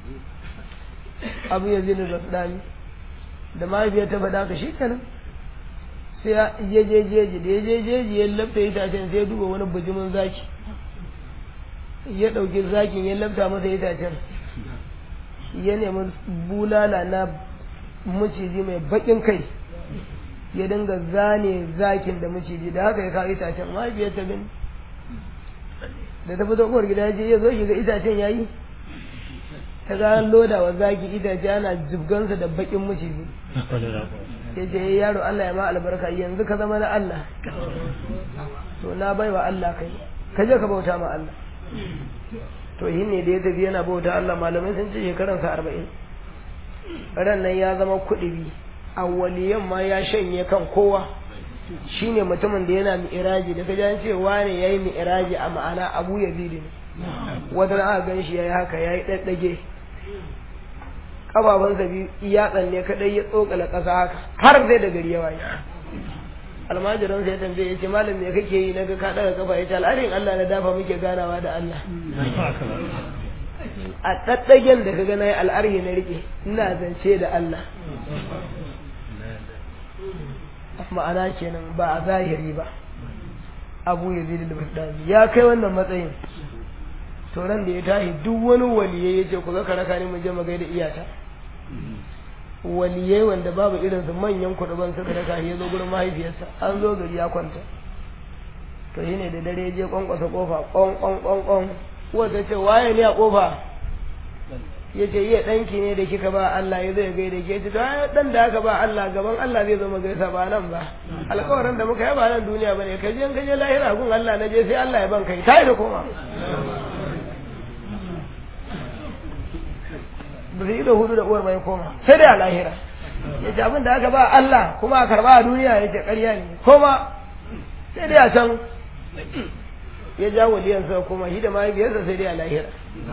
abu ya zini da dami da mahaifiyar ta faɗa ka shi kenan sai ya je jeji da ya je jeji ya lafta itacen sai ya duba wani bijimin zaki ya ɗauki zakin ya lafta masa itacen ya nemi bulala na maciji mai baƙin kai ya dinga zane zakin da maciji da haka ya kawo itacen mahaifiyar ta gani da ta fito kowar gida ya je ya zo shiga itacen ya yi ta ga loda wa zaki itace ana jibgansa da bakin maciji ya ce yaro Allah ya ma albarka yanzu ka zama na Allah to na bai wa Allah kai ka je ka bauta ma Allah to shi ne da ya tafi yana bauta Allah malamai sun ce shekaransa arba'in ran nan ya zama kuɗi awwaliyan ma ya shanye kan kowa shine mutumin da yana mi'iraji da kaji an ce wane yayi mi'iraji a ma'ana Abu Yazid ne wata aka gan shi yayi haka yayi daddage kababansa biyu iya tsanne kadai ya tsokala ƙasa haka har zai da gari ya waye almajiran sai tambaye ya ce malam me kake yi na ga ka daga kafa ya ce al'adin Allah na dafa muke ganawa da Allah a ɗaɗɗagen da ka gana al'arhi na rike ina zance da Allah ma'ana kenan ba a zahiri ba abu ya zai da ya kai wannan matsayin to ran da ya tashi duk wani waliye ya ce ku zaka raka ni mu je mu gaida iyata waliyai wanda babu irin su manyan kuɗuban suka raka ya zo gurin mahaifiyarsa an zo gari ya kwanta to shine da dare ya je kwankwasa kofa kwan kwan kwan kwan wata ce waye ne a kofa ya ce iya ɗanki ne da kika ba Allah ya zai gaida ke ce to ɗan da aka ba Allah gaban Allah zai zama gaisa ba nan ba alƙawarin da muka yi ba nan duniya ba ne ka je ka je lahira gun Allah na je sai Allah ya ban kai tayi da koma ba su yi da hudu da uwar mai koma sai dai a lahira ya ce abin da aka ba Allah kuma a karba a duniya ya ce ƙarya ne koma sai dai a can ya ja waliyansa kuma shi da mahaifiyarsa sai dai a lahira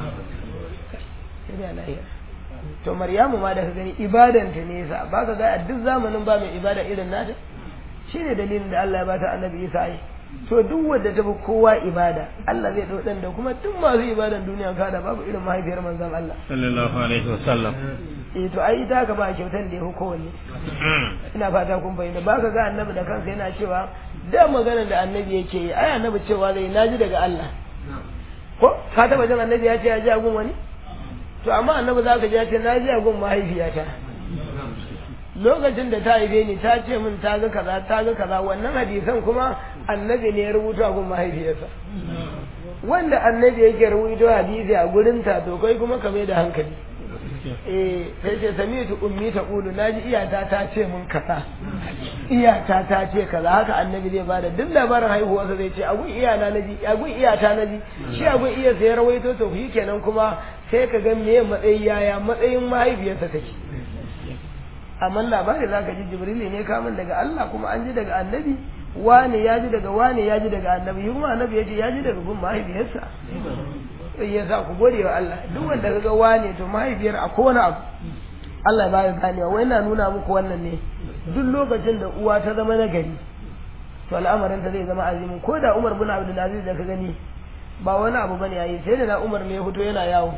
sai dai a lahira to maryamu ma da ka gani ibadanta ne yasa ba ka ga a duk zamanin ba mai ibada irin nata shine dalilin da Allah ya bata annabi Isa ai to duk wanda ta fi kowa ibada Allah zai dau dan da kuma duk masu ibadan duniya ka da babu irin mahaifiyar manzon Allah sallallahu alaihi wasallam eh to ai ita ka ba kyautan da ya fi kowanne ina fata kun bayyana ba ka ga annabi da kansa yana cewa da maganar da annabi yake yi ai annabi cewa zai naji daga Allah ko ka taba jin annabi ya ce ya ji agun wani to amma annabi za ka ji ya ce na ji agun mahaifiyata lokacin da ta haife ni ta ce min ta ga kaza ta ga kaza wannan hadisan kuma annabi ne ya rubuta a gun mahaifiyarsa wanda annabi yake rubuta hadisi a gurinta to kai kuma ka mai da hankali eh sai ce sami'tu ummi ta qulu naji iyata ta ce mun kaza iyata ta ce kaza haka annabi zai bada duk labarin haihuwarsa zai ce agun iyana naji agun iyata naji shi agun iya sai rawaito to shi kenan kuma sai ka ga meye matsayi yaya matsayin mahaifiyarsa take amma labari za ka ji jibrili ne kamun daga Allah kuma an ji daga annabi wane ya ji daga wane ya ji daga annabi shi kuma annabi ya ce ya ji daga gun mahaifiyarsa sai ya sa ku gode wa Allah duk wanda kaga wane to mahaifiyar a kowane abu Allah ya bayar ganewa wai na nuna muku wannan ne duk lokacin da uwa ta zama nagari to al'amarin ta zai zama azimi ko da Umar bin Abdul Aziz da ka gani ba wani abu bane yayi sai da na Umar ne ya fito yana yawo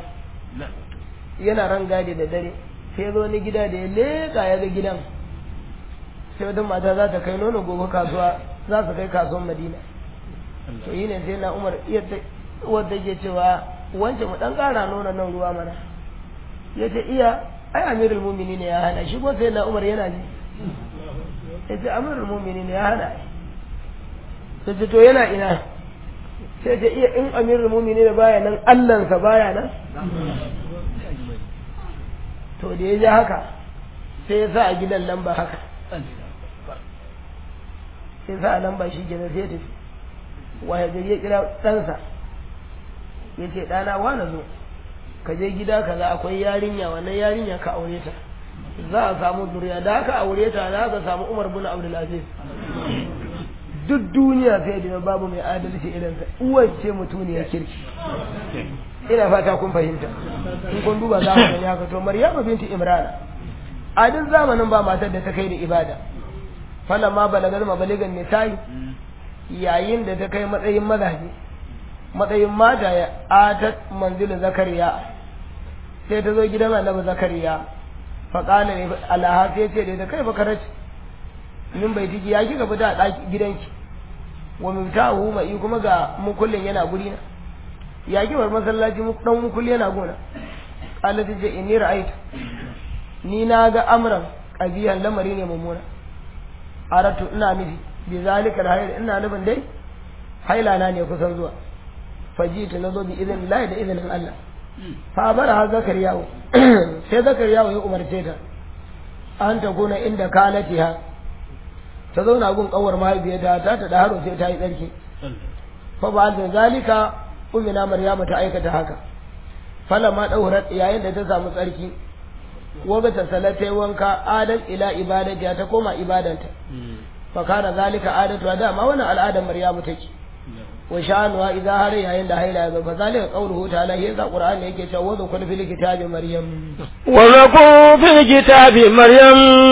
yana ran gadi da dare sai zo ni gida da ya leka ya ga gidan sai wata mata za ta kai nono gobe kasuwa za su kai kasuwan Madina to yi ne sai na Umar iya wadda ke cewa wance mu dan kara nuna nan ruwa mana ya ce iya ai amirul mumini ne ya hana shi ko sai na umar yana ji ya ce amirul mumini ne ya hana sai ce to yana ina sai ce iya in amirul mumini ne baya nan allansa baya nan to da ya ji haka sai ya sa a gidan lamba haka sai sa a lamba shi kenan sai tafi waya gari ya kira ɗansa ya ce ɗana wane zo ka je gida kaza akwai yarinya wannan yarinya ka aure ta za a samu zuriya da aka aure ta za ka samu umar bin abdulaziz duk duniya sai da babu mai adalci irin sa uwar ce mutuniyar kirki ina fata kun fahimta in kun duba za ku gani haka to maryama binti imran a duk zamanin ba matar da ta kai da ibada falamma balagal mabaligan nisa'i yayin da ta kai matsayin mazaje matsayin mata ya atat manzilin zakariya sai ta zo gidan annabi zakariya faƙala ne alaha sai ce da kai fa karaci min bai tiki ya kika fita a ɗaki gidanki wa miftahu mai kuma ga mukullin yana guri na ya ki bar masallaci dan mukulli yana gona qala ta ce inni ra'aytu ni na ga amran qabiyan lamari ne mummuna aratu ina nufi bi zalika alhayr ina nufin dai haila na ne kusan zuwa fajitu na zo bi izinin Allah da izinin Allah fa bara ha zakariyawo sai zakariyawo ya umarce ta an ta gona inda kalatiha ta zauna gun kawar mahaifiyarta ta ta da haro sai ta yi tsarki fa ba da zalika ummina maryama ta aikata haka falamma daurat yayin da ta samu tsarki waga ta salata wanka adan ila ibadati ta koma ibadanta fa kana zalika adatu da ma wannan al'adar maryamu take wa sha'anuwa idan har yayin da haila ya zo fa zalika qawluhu ta'ala yasa qur'ani yake cewa wa zakul fil kitabi maryam wa zakul fil kitabi maryam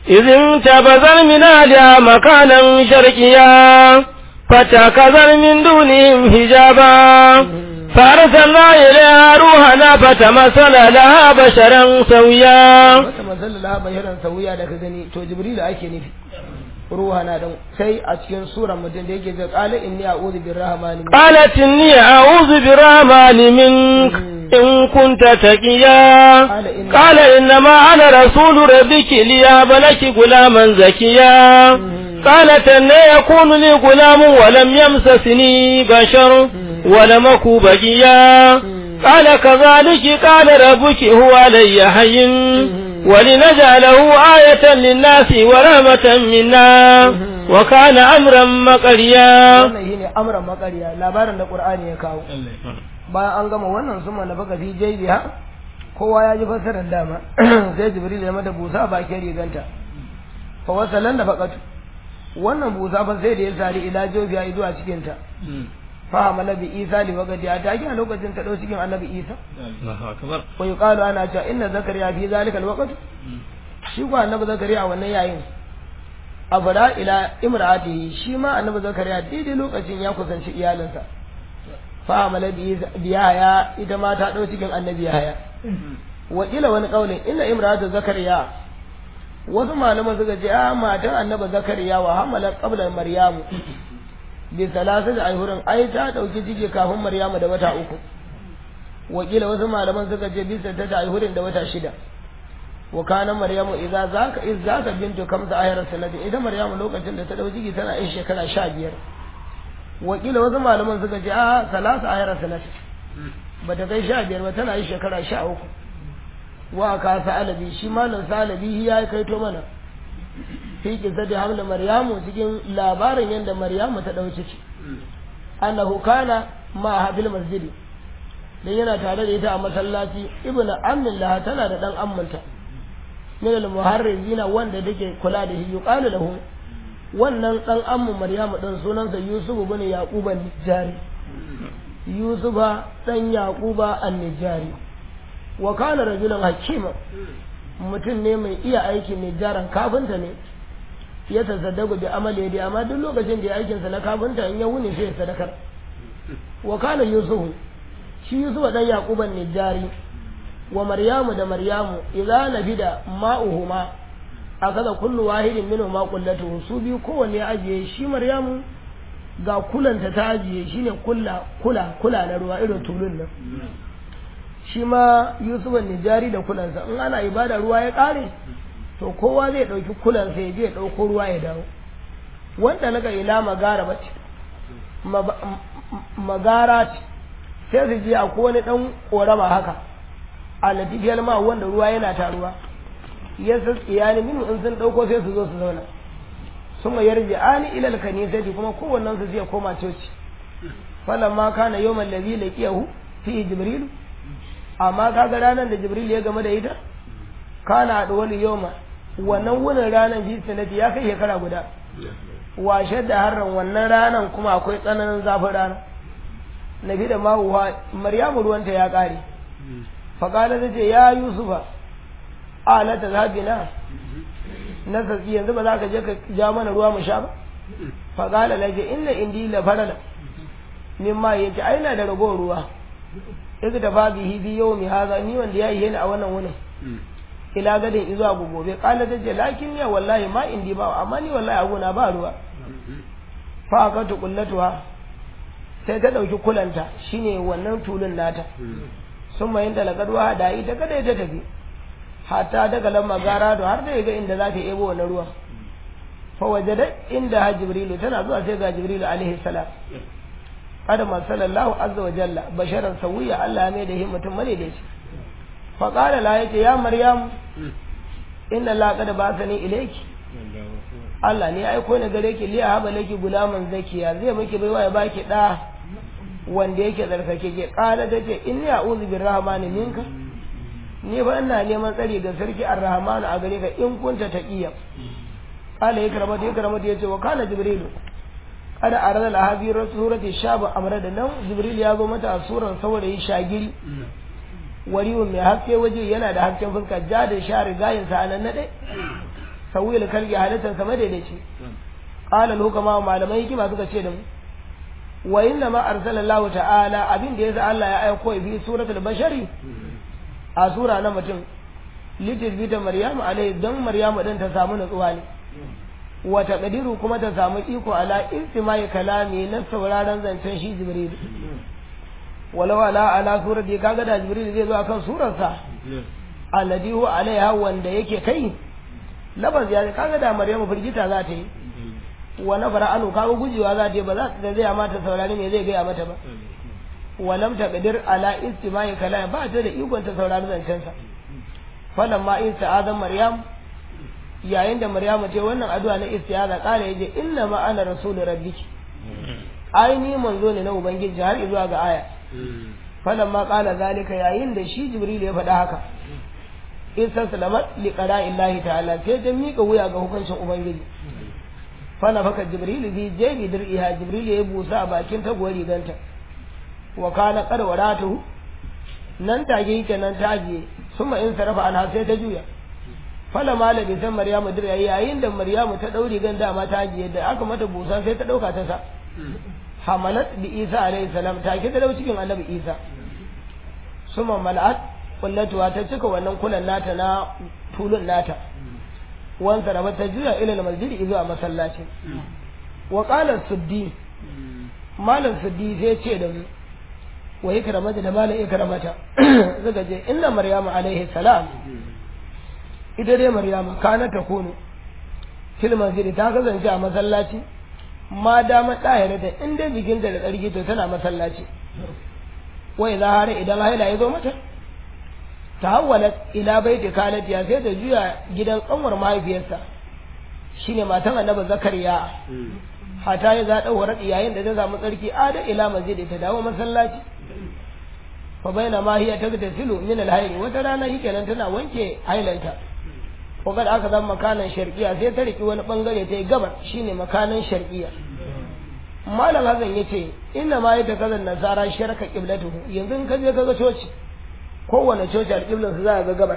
إذ انتبذ من أهلها مكانا شرقيا فتكذر من دونهم حجابا فأرسلنا إليها روحنا فتمثل لها بشرا سويا wata masalla la bayaran sauya da ka gani to jibril ake nufi ruha na dan sai a cikin suran mutum da yake ce qala inni a'udhu birrahmani قالت إني أعوذ بالرحمن منك إن كنت تقيا قال إنما أنا رسول ربك ليهب لك غلاما زكيا قالت أن يكون لي غلام ولم يمسسني بشر ولم أك بقيا قال كذلك قال ربك هو علي حين ولنجعله آية للناس ورحمة منا وكان أمرا مقريا wannan shine amran makariya labarin da qur'ani ya kawo bayan an gama wannan sun mana baka fi jaibiha kowa ya ji fassarar dama sai jibril ya mata busa a bakin riganta fa wasalan da faqatu wannan busa fa sai da ya sari ila jobiya zuwa cikin ta fa amala bi isa li waqti a take a lokacin ta dau cikin annabi isa wa yuqalu ana cewa inna zakariya fi zalika alwaqt shi ko annabi zakariya wannan yayin abada ila imra'atihi shi ma annabi zakariya daidai lokacin ya kusanci iyalinsa fa amala bi yahya ita ma ta dau cikin annabi yahya wa ila wani kaulin inna imra'atu zakariya wasu malaman suka ce a matan annabi zakariya wa hamala qabla maryamu bi salasati ayhurin ai ta dauki ciki kafin maryamu da wata uku wa kila wasu malaman suka ce bisa ta ayhurin da wata shida wa kana maryamu idza zaka iz zaka bintu kamsa ayar sanadi idan maryamu lokacin da ta dauki ciki tana yin shekara 15 wa kila wasu malaman suka ce a salasa ayar sanadi bata kai 15 ba tana yin shekara 13 wa ka sa'alabi shi malam sa'alabi ya kai to mana fi kisati hamla maryamu cikin labarin yadda maryamu ta ɗau ciki annahu kana ma habil masjidi dan yana tare da ita a masallaci ibnu ammin laha tana da dan ammanta min al muharrizina wanda take kula da shi yuqalu lahu wannan dan ammu maryamu dan sunansa yusuf ibn yaqub an-nijari yusufa dan yaquba an-nijari wa kana rajulan hakima mutum ne mai iya aiki mai jaran kafinta ne ya tasaddaku bi amali da amma duk lokacin da ya aikin sa na kafinta in ya wuni sai ya sadakar wa kana yusufu shi yusufu dan yaquban ne jari wa maryamu da maryamu idza nabida ma'uhuma akaza kullu wahidin minhu ma qullatu su biyu kowanne ya ajiye shi maryamu ga kulanta ta ajiye shine kula kula kula na ruwa irin tulun nan shi ma yusuf nijari da kulansa in ana ibada ruwa ya kare to kowa zai ɗauki kulansa ya je ya ɗauko ruwa ya dawo wanda naga ila magara bace magara ce sai su je a wani ɗan ƙorama haka a latifiyar ma wanda ruwa yana taruwa ya iyali minu in sun ɗauko sai su zo su zauna sun yarji ani ilal kanisati kuma kowannen su zai koma coci falamma kana yawmal ladhi laqiyahu fi jibril amma kaga ranar da jibril ya game da ita kana adwali yawma wannan wunin ranar bi sanati ya kai shekara guda washe da harran wannan ranar kuma akwai tsananin zafin rana nabi da mawuwa maryamu ruwanta ya kare faƙala ta ce ya yusufa ala ta zabina na sassi yanzu ba za ka je ka ja mana ruwa mu sha ba faƙala la ce inna indi la farala min ma yace ai na da ragowar ruwa idan da ba bihi bi yau mi haza ni wanda ya yi ni a wannan wunin ila gadin izuwa gobe ƙala ta ce lakin ya wallahi ma indi ba amma ni wallahi a gona ba ruwa fa aka tukullatuwa sai ta ɗauki kulanta shine wannan tulun nata sun mayin da lagarwa da ita kada ta tafi hatta daga lamma gara da har da ga inda za ta ebo wannan ruwa fa wajada inda ha jibrilu tana zuwa sai ga jibrilu alaihi salam adama sallallahu azza wa jalla basharan sawiya Allah mai da mutum mane da shi fa qala la yace ya maryam inna la qad ba'athani ilayki Allah ne aiko ni gare ki liya haba laki gulaman zakiya zai miki baiwa ya baki da wanda yake tsarkake ke kala ta ce inni a'udhu birrahmani minka ni ba ina neman tsari ga sarki arrahmanu a gare ka in kunta taqiya kala ya karama ta ya karama ta yace wa kana jibrilu kada arada lahabi surati shabu amra da nan jibril ya zo mata a suran saurayi shagiri wariwun mai haske waje yana da hasken fuska ja da sha rigayin sa nan nade sawil kalbi halittar sama daidaici qala hukama malamai hikima suka ce da mu wa inna ma arsalallahu ta'ala abin da yasa Allah ya aiko bi suratul bashari a sura na mutum litil bita maryamu alai don maryamu din ta samu nutsuwa ne wa taqdiru kuma ta samu iko ala istimai kalami na sauraron zancen shi jibril walau ala ala surati kaga da jibril zai zo akan surarsa alladhi huwa alaiha wanda yake kai labaz ya kaga da maryamu firgita za ta yi wa nafara anu kaga gujewa za ta yi ba za ta zai mata saurari me zai gaya mata ba wa lam taqdir ala istimai kalami ba ta da ikon ta saurari zancen sa falamma ista'azan maryam yayin da maryamu ce wannan addu'a na istiaza kare yaje inna ma ana rasul rabbiki ai ni manzo ne na ubangiji har zuwa ga aya falamma qala zalika yayin da shi jibril ya faɗa haka istaslamat li qada'illahi ta'ala sai ta mika wuya ga hukuncin ubangiji fana faka jibril bi jabi dir'iha jibril ya busa a bakin tagowar riganta wa kana qad wadatu nan take yake nan ta ajiye summa in sarafa an sai ta juya fala malami san maryamu dir yayin da maryamu ta dauri gan dama ta ajiye da aka mata busa sai ta dauka ta sa hamalat bi isa alayhi salam ta ke da cikin annabi isa summa mal'at kullatuwa ta cika wannan kulan nata na tulun nata wan sarafa ta juya ila masjidi zuwa masallaci wa qala suddi malam suddi sai ce da mu wa ikramata da malam ikramata suka je inna maryamu alaihi salam ita dai maryama kana ta kunu fil masjid ta kasance a masallaci ma dama ɗahira da in dai jikinta da tsarki to tana masallaci wai za har idan haila ya zo mata ta hawwala ila baiti kalatiya sai ta juya gidan kanwar mahaifiyarsa shine matan annabi zakariya hata ya za ɗauwarar yayin da ta samu tsarki ada ila masjid ta dawo masallaci fa baina ma hiya tagtasilu min al-hayl wata rana shikenan tana wanke hailanta ko kada aka zama makanan sharqiya sai ta riki wani bangare ta yi gabar shine makanan sharqiya malam hazan yace inna ma yata kazan nasara sharaka qiblatuhu yanzu in ka je kaga coci kowane coci alqiblan su za ga gabar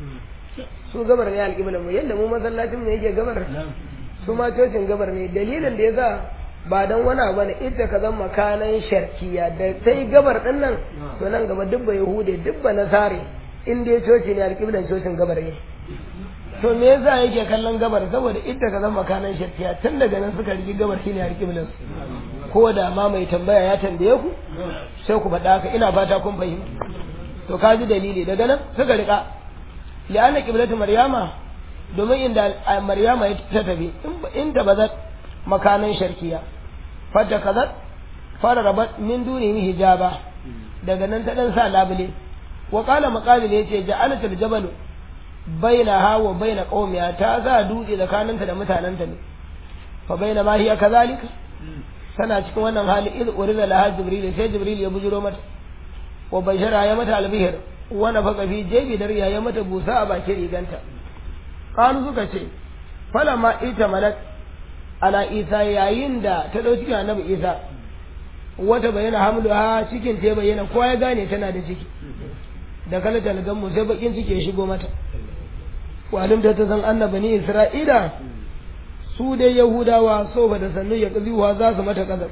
su gabar ne alqiblan mu yanda mu masallacin mu yake gabar su ma cocin gabar ne dalilin da yasa ba don wani abu ne ita ka zama makanan sharkiya da sai gabar din nan to nan gaba dubba yahude dubba nasare in dai coci ne alƙiblan cocin gabar ne to me yasa yake kallon gabar saboda ita ka zama makanan sharkiya tun daga nan suka rigi gabar shine alƙiblan ko da ma mai tambaya ya tambaye ku sai ku faɗa haka ina fata kun fahimta to ka ji dalili daga nan suka rika li'anna qiblatu maryama domin inda maryama ta tafi in ta bazat makanan sharkiya fadda kazat fara rabat min dunihi hijaba daga nan ta dan sa labule wa qala maqalil yace ja'alat al-jabal bainaha wa bain qaumiha ta za dutse tsakaninta da mutananta ne fa baina ma hiya kazalika tana cikin wannan hali iz urida laha jibril sai jibril ya bujiro mata wa bashara ya mata albihir wa nafaka fi jebi dariya ya mata busa a bakin riganta qalu suka ce fala ma ita malak ala isa yayin da ta ɗau cikin annabi isa wata bayyana hamlu ha cikin ta bayyana kowa ya gane tana da ciki da kala talgan mu sai bakin ciki ya shigo mata walin da ta san annabi ni isra'ila su dai yahudawa so ba da sannu ya kaziwa za su mata kazar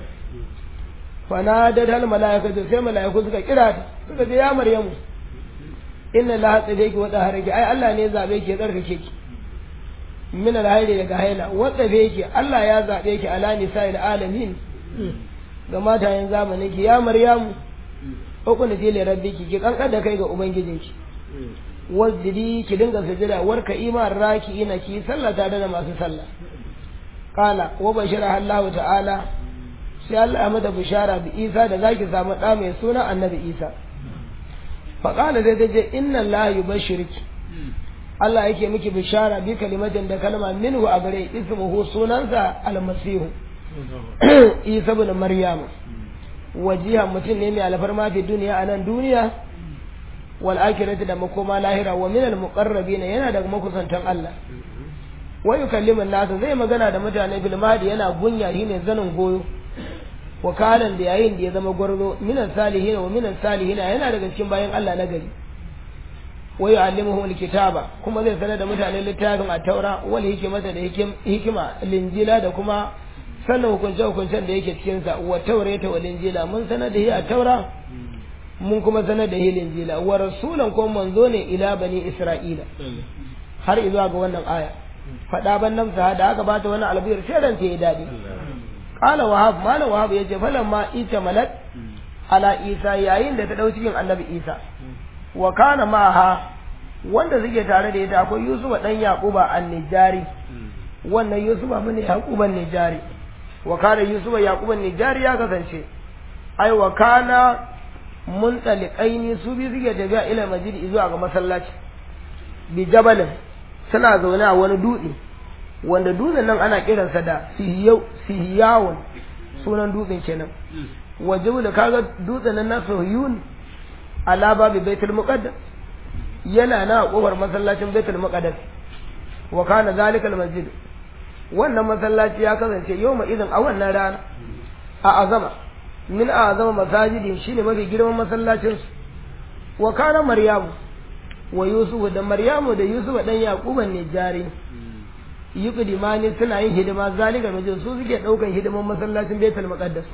fana da dal malaika sai malaiku suka kira ta suka ce ya maryamu inna la hatsabeki wa daharaki ai Allah ne zabe ki tsarkake ki min alhaili daga haila wadda be yake Allah ya zabe ki ala nisa'il alamin ga matayen zamanin ki ya maryamu ukun ji li rabbiki ki kankan da kai ga ubangijinki wasjidi ki dinga sujada warka iman raki ina ki sallata da masu sallah qala wa bashara Allah ta'ala sai Allah ya mata bishara bi Isa da zaki samu da mai suna Annabi Isa fa qala dai dai inna Allah yubashshiriki Allah yake miki bishara bi kalimatin da kalma minhu a gare ismuhu sunansa almasihu Isa ibn Maryam wajiha mutum ne mai alfarma fi duniya a nan duniya wal akhirati da makoma lahira wa min al muqarrabin yana daga makusantan Allah wa yukallimu nasa zai magana da mutane bil mahdi yana gunya shine zanin goyo wakalan da yayin da ya zama gwarzo minan salihin wa minan salihin yana daga cikin bayan Allah na gari wa yu'allimuhum alkitaba kuma zai sanar da mutane littafin at-taura wal hikmata da hikima linjila da kuma sanin hukunce hukuncen da yake cikin sa wa taurata wal injila mun sanar da shi at-taura mun kuma sanar da shi linjila wa rasulan ko manzo ne ila bani isra'ila har izuwa ga wannan aya faɗa ban nan sa da aka bata wani albiyar sai ran ta yi daɗi qala wahab malam wahab yace falamma ita malak ala isa yayin da ta dau cikin annabi isa wa kana ma'aha wanda suke tare da ita akwai yusufa dan yaquba an-nijari wannan yusufa mun yaquba an-nijari wa kana yusufa yaquba an-nijari ya kasance ai wa kana muntaliqaini su bi suke tafiya ila masjid zuwa ga masallaci bi jabalin suna zaune a wani dutse wanda dutsen nan ana kiransa da sihiyawun sunan dutsen kenan waje da kaga dutsen nan na sohiyun ala babu baitul muqaddas yana na kofar masallacin baitul muqaddas wa kana zalika masjid wannan masallaci ya kasance yawma idan a wannan rana a azama min a azama masajidi shine mafi girman masallacin su wa kana maryamu wa yusufu da maryamu da yusufu dan yaquban ne jari yuqdimani suna yin hidima zalika majin su suke daukan hidiman masallacin baitul muqaddas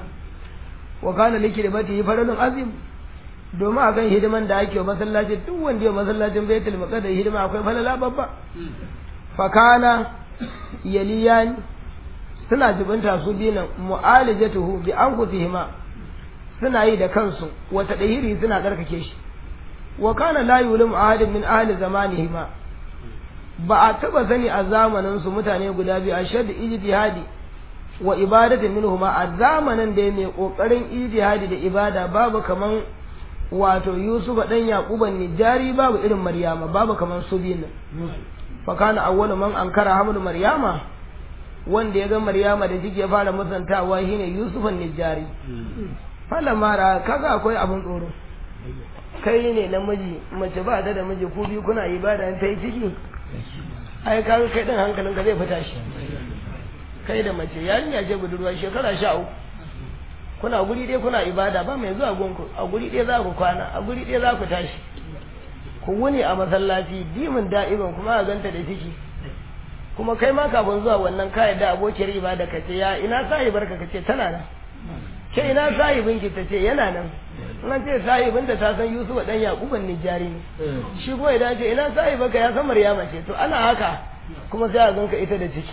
wa kana likidmati faradun azim domin akan hidiman da ake wa masallaci duk wanda ya masallacin baitul muqaddas hidima akwai falala babba fa kana yaliyan suna jibinta su binan mu'alijatuhu bi anfusihima suna yi da kansu wata dahiri suna karkake shi wa kana la yulim ahadin min ahli zamanihima ba a taba sani a zamanin su mutane guda biyu a shadda ijtihadi wa ibadati minhuma a zamanin da mai kokarin ijtihadi da ibada babu kaman wato Yusuf dan Yaquba ne jari babu irin Maryama babu kaman su biyu fa kana awwalu man ankara hamlu Maryama wanda ya ga Maryama da jike fara musantawa shine Yusuf ne jari fala mara kaga akwai abin tsoro kai ne namiji mace ba ta da miji ku biyu kuna ibada ta yi ciki ai kaga kai din hankalin ka zai fita shi kai da mace yarinya ce budurwa shekara sha uku kuna guri ɗaya kuna ibada ba mai zuwa gunku a guri ɗaya za ku kwana a guri ɗaya za ku tashi ku wuni a masallaci dimin da'iban kuma a ganta da ciki kuma kai ma kafin zuwa wannan kayan da abokiyar ibada ka ce ya ina sahibar ka ce tana nan ke ina sahibin ki ta ce yana nan an ce sahibin da ta san Yusuf dan Yakuban Nijari ne shi kuma idan ce ina sahiba ka ya san Maryama ce to ana haka kuma sai a ganka ita da ciki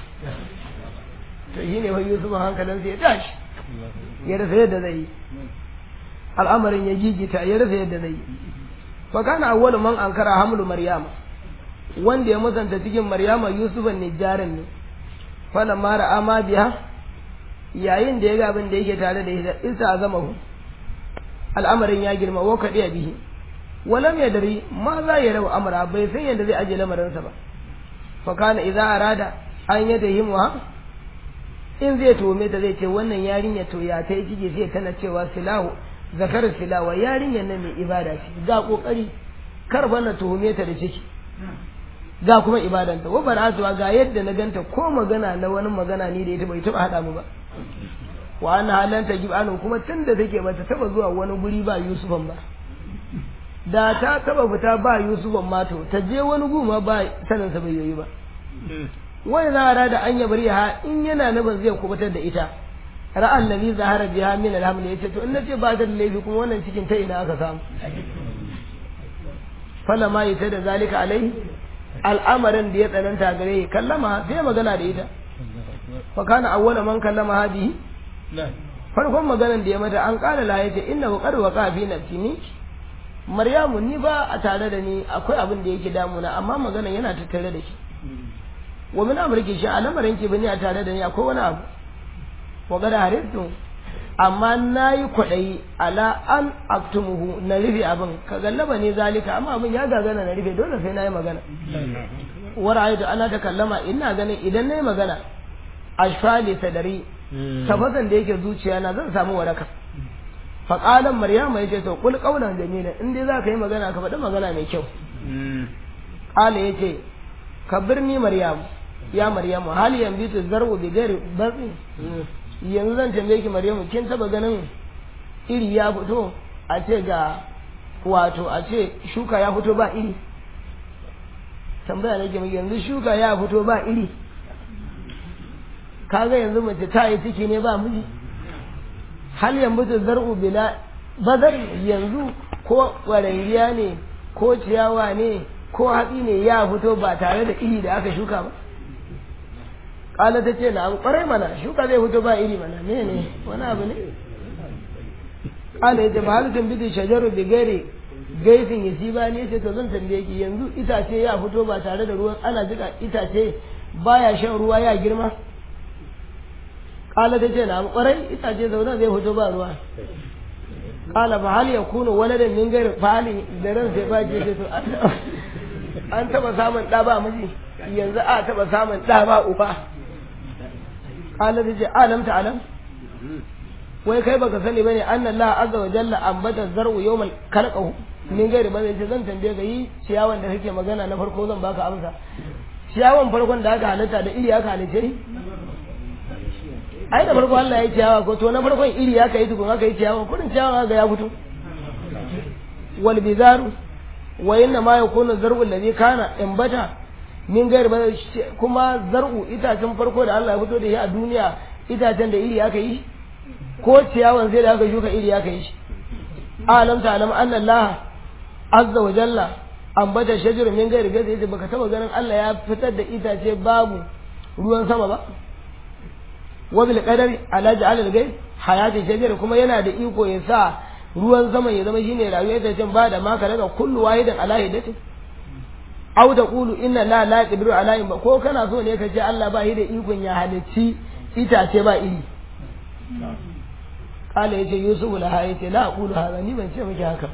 to shi ne wai Yusuf hankalin sai ya tashi ya rasa yadda zai yi al'amarin ya gigita ya rasa yadda zai yi fa kana awwalu man ankara hamlu Maryama wanda ya musanta cikin Maryama Yusuf Nijarin ne falamma ra'a ma biha yayin da ya ga abin da yake tare da ita isa zama hu al'amarin ya girma wa kaɗi a bihi walam ya dari ma za ya rabu amara bai san yadda zai aje lamarinsa ba fa kana idza arada an yada himwa in zai tome ta zai ce wannan yarinya to ya ta yi ciki sai tana cewa silahu zakar silawa yarinyar nan mai ibada ce ga kokari kar bana tuhume ta da ciki ga kuma ibadanta wa baratuwa ga yadda na ganta ko magana na wani magana ni da ita bai taba hada mu ba wa ana halanta gibanu kuma tun da take bata taba zuwa wani guri ba Yusufan ba da ta taba fita ba Yusufan ma to ta je wani guma ba sanin sa bai yi ba wai za a da an yabar ha in yana nufin zai kubutar da ita ra'an nabi zahara biha min alhamd yace to in nace ba ta da laifi kuma wannan cikin ta ina aka samu fala ma yata da zalika alai al'amarin da ya tsananta gare kallama sai magana da ita fa kana awwala man kallama hadihi farkon maganan da ya mata an kala la yace inna wa qad waqa fi nafsi ni maryamu ni ba a tare da ni akwai abin da yake damuna amma maganan yana tattare da shi wa min amriki shi al'amarin ki bani a tare da ni akwai wani abu wa qad haristu amma nayi kwadayi ala an aktumuhu na rufe abin ka gallaba ne zalika amma abin ya gagana na rufe dole sai nayi magana wa ra'aytu ana ta kallama ina ganin idan nayi magana ashfali sadari tafasan da yake zuciya na zan samu waraka faƙalan maryama ya ce to kul ƙaunar jamila in dai za ka yi magana ka faɗi magana mai kyau ƙala ya ce ka birni maryamu ya maryamu hali yan bitu zar'u bi gari batsi yanzu zan tambaye ki maryamu kin taba ganin iri ya fito a ce ga wato a ce shuka ya fito ba iri tambaya nake mai yanzu shuka ya fito ba iri kaga yanzu mace ta yi ciki ne ba miji hal yanzu zar'u bila bazari yanzu ko warangiya ne ko ciyawa ne ko hatsi ne ya fito ba tare da iri da aka shuka ba kala ta ce na kwarai mana shuka zai fito ba iri mana ne ne wani abu ne kala ya ce ba halittun bidin shajaru da gare gaisin ya ci ba ne ce to zan tambaye ki yanzu itace ya fito ba tare da ruwan ana jika itace baya shan ruwa ya girma kala ta ce na kwarai itace zaune zai fito ba ruwa kala ba hal ya kuna waladan min gairi fali da ran sai ba ce to an taba samun ɗa ba miji yanzu a taba samun ɗa ba uba kala ta ce alam ta alam wai kai baka sani bane anna Allah azza wa jalla ambata zar'u yawmal khalaqahu min gairi ba zai zan tambaye ka yi ciyawan da kake magana na farko zan baka amsa ciyawan farkon da aka halitta da iri aka halice ni ai da farko Allah ya ciyawa ko to na farkon iri aka yi tukun aka yi ciyawa kurin ciyawa ga ya fito wal bizaru wa inna ma yakunu zar'u alladhi kana imbata min gairi ba kuma zar'u itacen farko da Allah ya fito da shi a duniya itacen da iri aka yi ko ciyawan sai da aka shuka iri aka yi shi alam ta alam anna Allah azza wa jalla ambata shajaru min gairi gaza yace baka taba ganin Allah ya fitar da itace babu ruwan sama ba wa bil qadari ala ja'al al ghayb hayati shajar kuma yana da iko ya sa ruwan sama ya zama shine rayuwar ta can ba da maka daga kullu wahidan ala hidati aw da qulu inna la la yaqdiru ala in ko kana so ne ka ce Allah ba shi da ikon ya halicci itace ba iri kala yace yusuf la ha yace la aqulu hada ni ban ce miki haka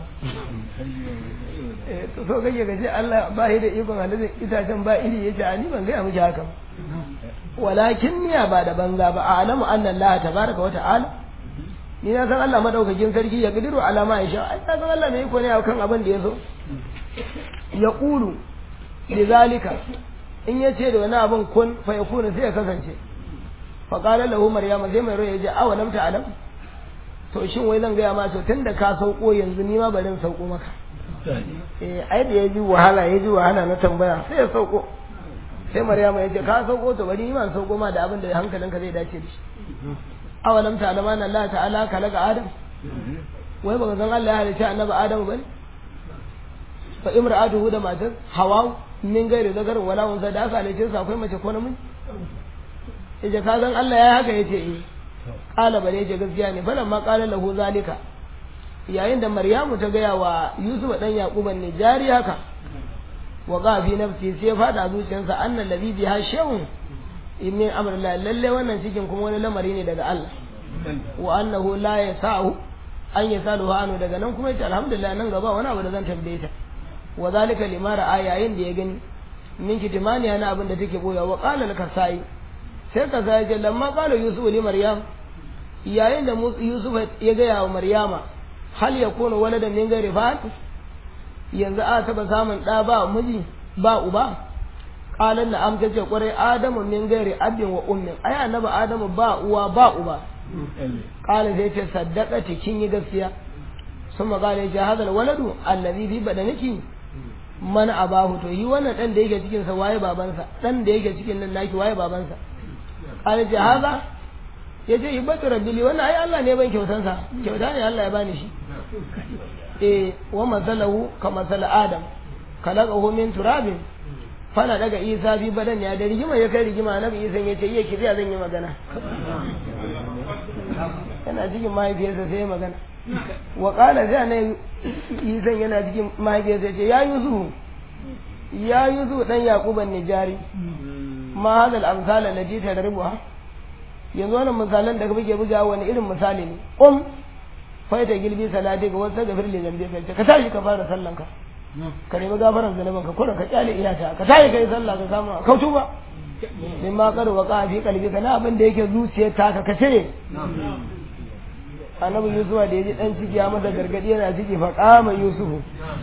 eh to so kake ga ce Allah ba shi da ikon halittar itacen ba iri yace ni ban ga miki haka walakin niya ba da banza ba a alamu anna Allah tabaraka wa ta'ala ni na san Allah madaukakin sarki ya kadiru alama ya sha ai na san Allah mai iko ne akan abin da ya so ya qulu lidhalika in ya ce da wani abin kun fa yakuna sai ya kasance fa qala lahu maryama sai mai ya ce awa lam ta'lam to shin wai zan gaya ma to tunda ka sauko yanzu ni ma bari in sauko maka eh ai da ya ji wahala ya ji wahala na tambaya sai ya sauko sai maryama ya ce ka sauko to bari iman sauko ma da abin da hankalinka zai dace da shi awalam ta alama na Allah ta'ala kalaga adam wai baka san Allah ya halicci annabi adam bane fa imra'atuhu da matar hawa min gairi zakarin wala unsa da aka halicce su akwai mace ko namiji yace ka san Allah ya haka yace eh qala bare yace gaskiya ne falan ma qala lahu zalika yayin da maryamu ta gaya wa yusuf dan yaquban ne jari haka wa ga fi nafsi sai ya fada zuciyarsa annal ladhi biha shay'un min amr la lalle wannan cikin kuma wani lamari ne daga Allah wa annahu la yasa'u an yasalu anu daga nan kuma yace alhamdulillah nan gaba wani abu da zan tambaye ta wa zalika limara ayayin da ya gani min kitimani yana abin da take boya wa qala al-kasai sai ka sai ce lamma qala yusuf li maryam yayin da yusuf ya ga wa maryama hal yakunu waladan min ghairi fat yanzu a taba samun ɗa ba miji ba uba qalan na am tace kwarai adamu min gairi abin wa ummin ai annabi adamu ba uwa ba uba qala sai ce saddaqati kin yi gaskiya summa qala ya hadal waladu allazi fi badaniki man abahu to yi wannan dan da yake cikin sa waye babansa dan da yake cikin nan naki waye babansa qala ce haza yace ibatu rabbi wannan ai Allah ne ban kyautansa kyauta ne Allah ya bani shi eh wa masalahu ka masala adam kalaqahu min turabin fana daga isa bi badan ya da rigima ya kai rigima nabi isa ya ce iya kiziya zan yi magana yana cikin mahaifiyarsa sai magana wa qala da ne isa yana cikin mahaifiyarsa ya ce ya yuzu ya yuzu dan yaquban nijari ma hadal amsal allati tadribuha yanzu wannan misalan da kake buga wani irin misali ne um faita gilbi salati ga wasu gafir li zambi ka ka tashi ka fara sallan ka ka nemi gafaran zanuban ka kurin ka kyale iyata ka tashi kai sallah ka samu ka tuba min ma kar wa fi qalbi kana abin da yake zuciyar ta ka ka cire annabi yusuf da yaji dan ciki ya masa gargadi yana ciki fa qama yusufu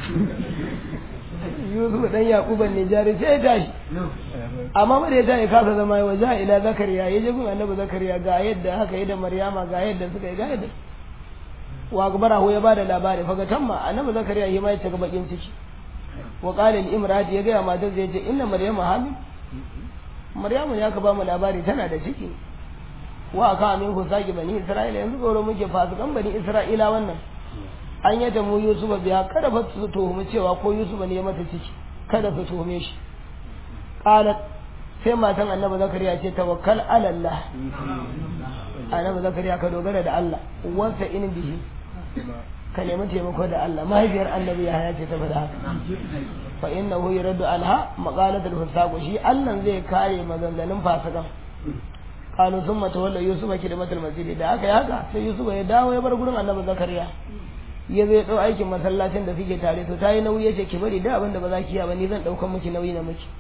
yusuf dan yaquban ne jari sai ya tashi amma ba da ya tashi kasa zama ya waja ila zakariya ya je gun annabi zakariya ga yadda haka yi da maryama ga yadda suka yi ga yadda wa gabarahu ya bada labari faga tamma annabi zakariya yi mai ta bakin ciki wa qala al-imrati ya ga matar zai ce inna maryama hamil maryamu ya ka ba mu labari tana da ciki wa aka amin ku saki bani isra'ila yanzu goro muke fasikan bani isra'ila wannan an yadda mu yusufa biya kada fa su tuhumi cewa ko yusufa ne ya mata ciki kada su tuhume shi qalat sai matan annabi zakariya ce tawakkal ala allah annabi zakariya ka dogara da Allah wasa in bihi ka nemi taimako da Allah mahaifiyar annabi ya haya ce ta faɗa haka fa innahu yuraddu anha maqalatul fusaq shi Allah zai kare maganganun fasikan kanu summa tawalla yusufa kidmatul masjid da haka haka sai yusufa ya dawo ya bar gurin annabi zakariya ya zai dau aikin masallacin da suke tare to tayi nauyi yace ki bari da abin da ba za ki yi ba ni zan daukan miki nauyi na miki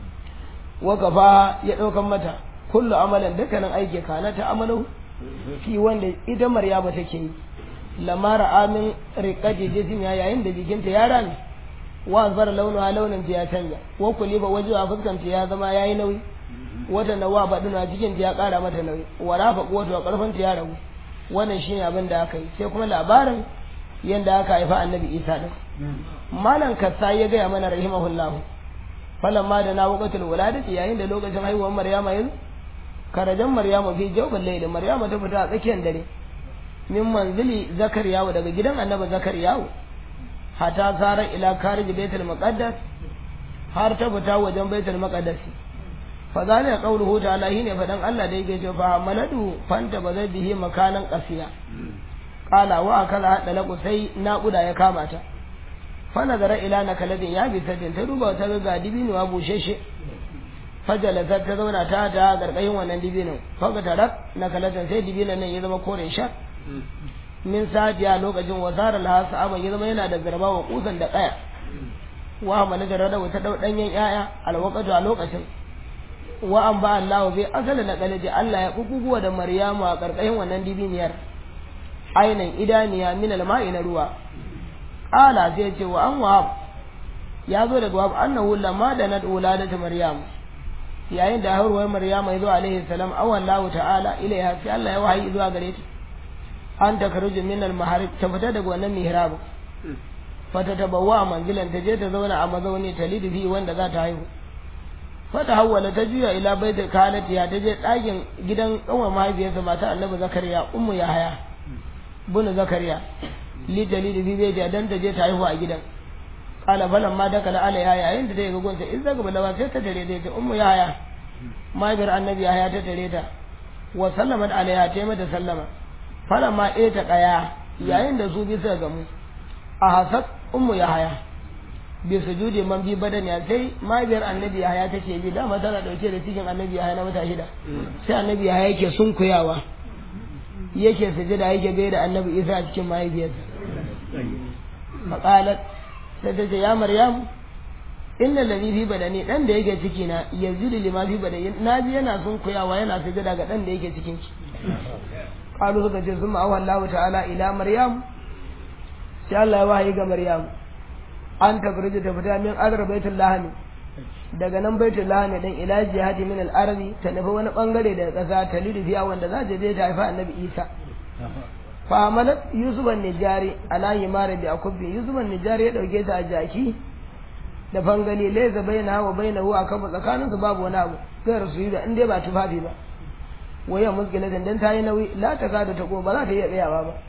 wakafa ya daukan mata kullu amalan dukkanin aiki kana ta amalu fi wanda ita maryama take yi lamara amin riqati jisim ya yayin da jikinta ya rame wa zara launu ha launin ta ya canja wa kuliba wajewa fuskanta ya zama yayi nauyi wata nawa baduna cikin ta ya kara mata nauyi wa rafa quwwatu wa karfin ta ya ragu wannan shine abin da aka yi sai kuma labarin yanda aka haifa annabi Isa din malam kassa ya ga mana rahimahullahu falamma da na waqatul wuladati yayin da lokacin haihuwar maryama yanzu karajan maryamu fi jawbal layl maryama ta fita a tsakiyar dare min manzili zakariyawo daga gidan annabi zakariyawo hata sara ila karij baitul muqaddas har ta fita wajen baitul muqaddas fa zalika qawluhu ta'ala shine fadan Allah da yake cewa fa maladu fanta bazai bihi makanan qasiya qala wa akala hada laku sai naƙuda ya kama ta fa nazara ila nakaladin ya bi tadin ta duba ta ga dibinuwa busheshe fajalasar ta zauna ta ta garkayin wannan dibinin faga tarak na kalatan sai dibinin nan ya zama kore shar min sadiya lokacin wazarar laha sa'aban ya zama yana da zarba wa kusan da kaya wa amana da rada ta dau danyen yaya alwaqatu a lokacin wa an ba Allah bi asala na kalaji Allah ya kukuguwa da Maryamu a karkashin wannan dibiniyar ainan idaniya min alma'i na ruwa qala sai ce wa an wahab ya zo daga wahab annahu lamma da nad uladatu Maryamu yayin da haihuwar Maryama ya zo alaihi salam awan lahu ta'ala ilaiha sai Allah ya wahayi zuwa gare ta an ta karuju min al maharib ta fita daga wannan mihrab fata tabawwa manzilan ta je ta zauna a mazauni ta lidfi wanda za ta haihu fata hawwala ta juya ila baita kanat ya ta je ɗakin gidan kanwar mahaifiyarsa mata annabi zakariya ummu yahaya bunu zakariya li dalili bi bai dan ta je ta haihu a gidan kala falan ma da kala ala yaya yayin da ta ga gonta in zaga balawa sai ta tare ta ummu yaya mahaifiyar annabi yaya ta tare ta wa sallamat alaiha ta mata sallama falan ma ɗaya ta kaya yayin da su bi suka gamu a hasad ummu yahaya bi sujudi man bi badani sai mahaifiyar annabi yahaya take bi dama tana dauke da cikin annabi yahaya na mata shida sai annabi yahaya yake sunkuyawa yake sujada yake gaida annabi isa a cikin mahaifiyarsa faqalat sai ta ce ya maryam inna ladhi fi badani dan da yake ciki na yazidu lima fi badani na ji yana sunkuyawa yana sujada ga dan da yake cikin ki qalu suka ce summa awa Allah ta'ala ila maryam sai Allah ya wahayi ga maryam an takrije ta fita min azra baitul lahmi daga nan baitul lahmi dan ila jihati min al-ardi ta nufi wani bangare daga kasa ta lidu fiya wanda za ta je ta haifa annabi Isa fa amalat yusuf an-nijari ala yimara bi akubbi yusuf an-nijari ya dauke ta a jaki da fangali laysa baina wa bainahu akan tsakanin su babu wani abu sai rasu da in dai ba tufafi ba waya muskila dan ta yi nauyi la ta kada ta ko ba za ta iya tsayawa ba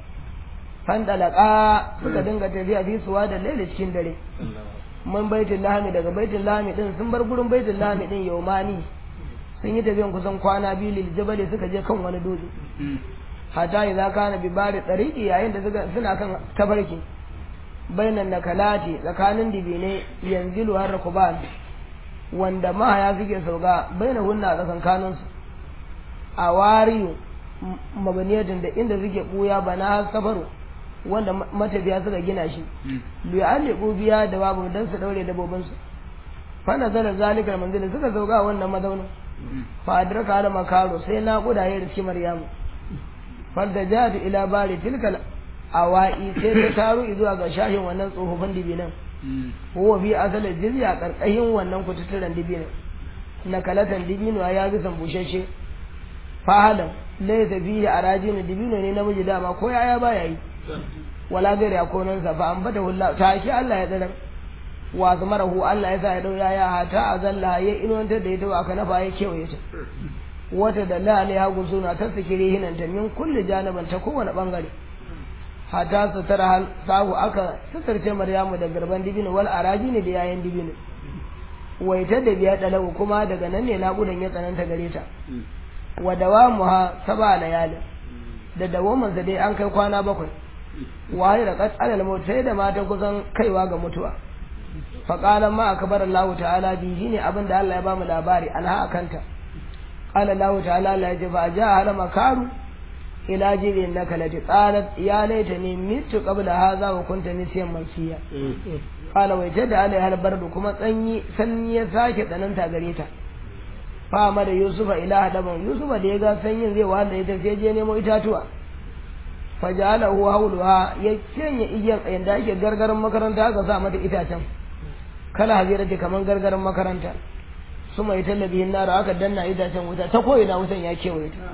fandalaka suka dinga tafiya fi suwa da laila cikin dare mun baitul lahmi daga baitul lahmi din sun bar gurin baitul lahmi din yaumani sun yi tafiyan kusan kwana biyu lil jabali suka je kan wani dutse hatta idza kana bi bari tariqi yayin da suka suna kan tabarki bainan nakalati tsakanin dibine yanzilu har rukuban wanda mahaya suke sauka baina hunna tsakankanin su a wariyu mabaniyatin da inda suke buya bana safaru wanda matafiya suka gina shi bi aliku biya da babu dan su daure dabobin su fa nazala zalikal manzil suka sauka wannan mazaunin fa adraka ala makaro sai na kudaye da shi maryamu fadda jadu ila bari tilkal awai sai ta taru zuwa ga shahin wannan tsofaffin dibinan huwa fi asalin jizya karkashin wannan kututturen dibinan na kalatan dibino ya bi san bushashe fahalan laysa fihi arajin dibino ne namiji dama ko yaya baya yi wala gari a konansa fa an bata hulla ta ki Allah ya tsirar wa zamarahu Allah ya sa ya dau yaya hata azalla ya inuwantar da ita wa kana fa ya kewaye ta wata da la alaiha gusuna ta sikiri hinanta min kulli janiban ta kowane bangare hata su tara hal sahu aka sutarce maryamu da garban dibino wal araji ne da yayan dibino waita da biya dalau kuma daga nan ne naƙudan ya tsananta gare ta wa dawamuha saba layalin da dawamansa dai an kai kwana bakwai waye da qat'al al sai da mata kusan kaiwa ga mutuwa fa qala ma akbar Allah ta'ala bi shine abin da Allah ya ba mu labari anha akanta qala Allah ta'ala la yajiba ja hala makaru ila jibin nakalati qalat ya laitani mitu qabla hadha wa kunta nisiyan mansiya qala wai jada alai hal bardu kuma tsanyi sanyi ya sake tsananta gare ta fa da yusufa ila hadaban yusufa da ya ga sanyin zai wahala ita sai je nemo itatuwa fa ja'alahu hawluha ya cenya igiyan tsayin da ake gargaran makaranta aka sa mata itacen kala hazira ce kaman gargaran makaranta suma ita labihin nara aka danna itacen wuta ta koyi na wutan ya kewaye ta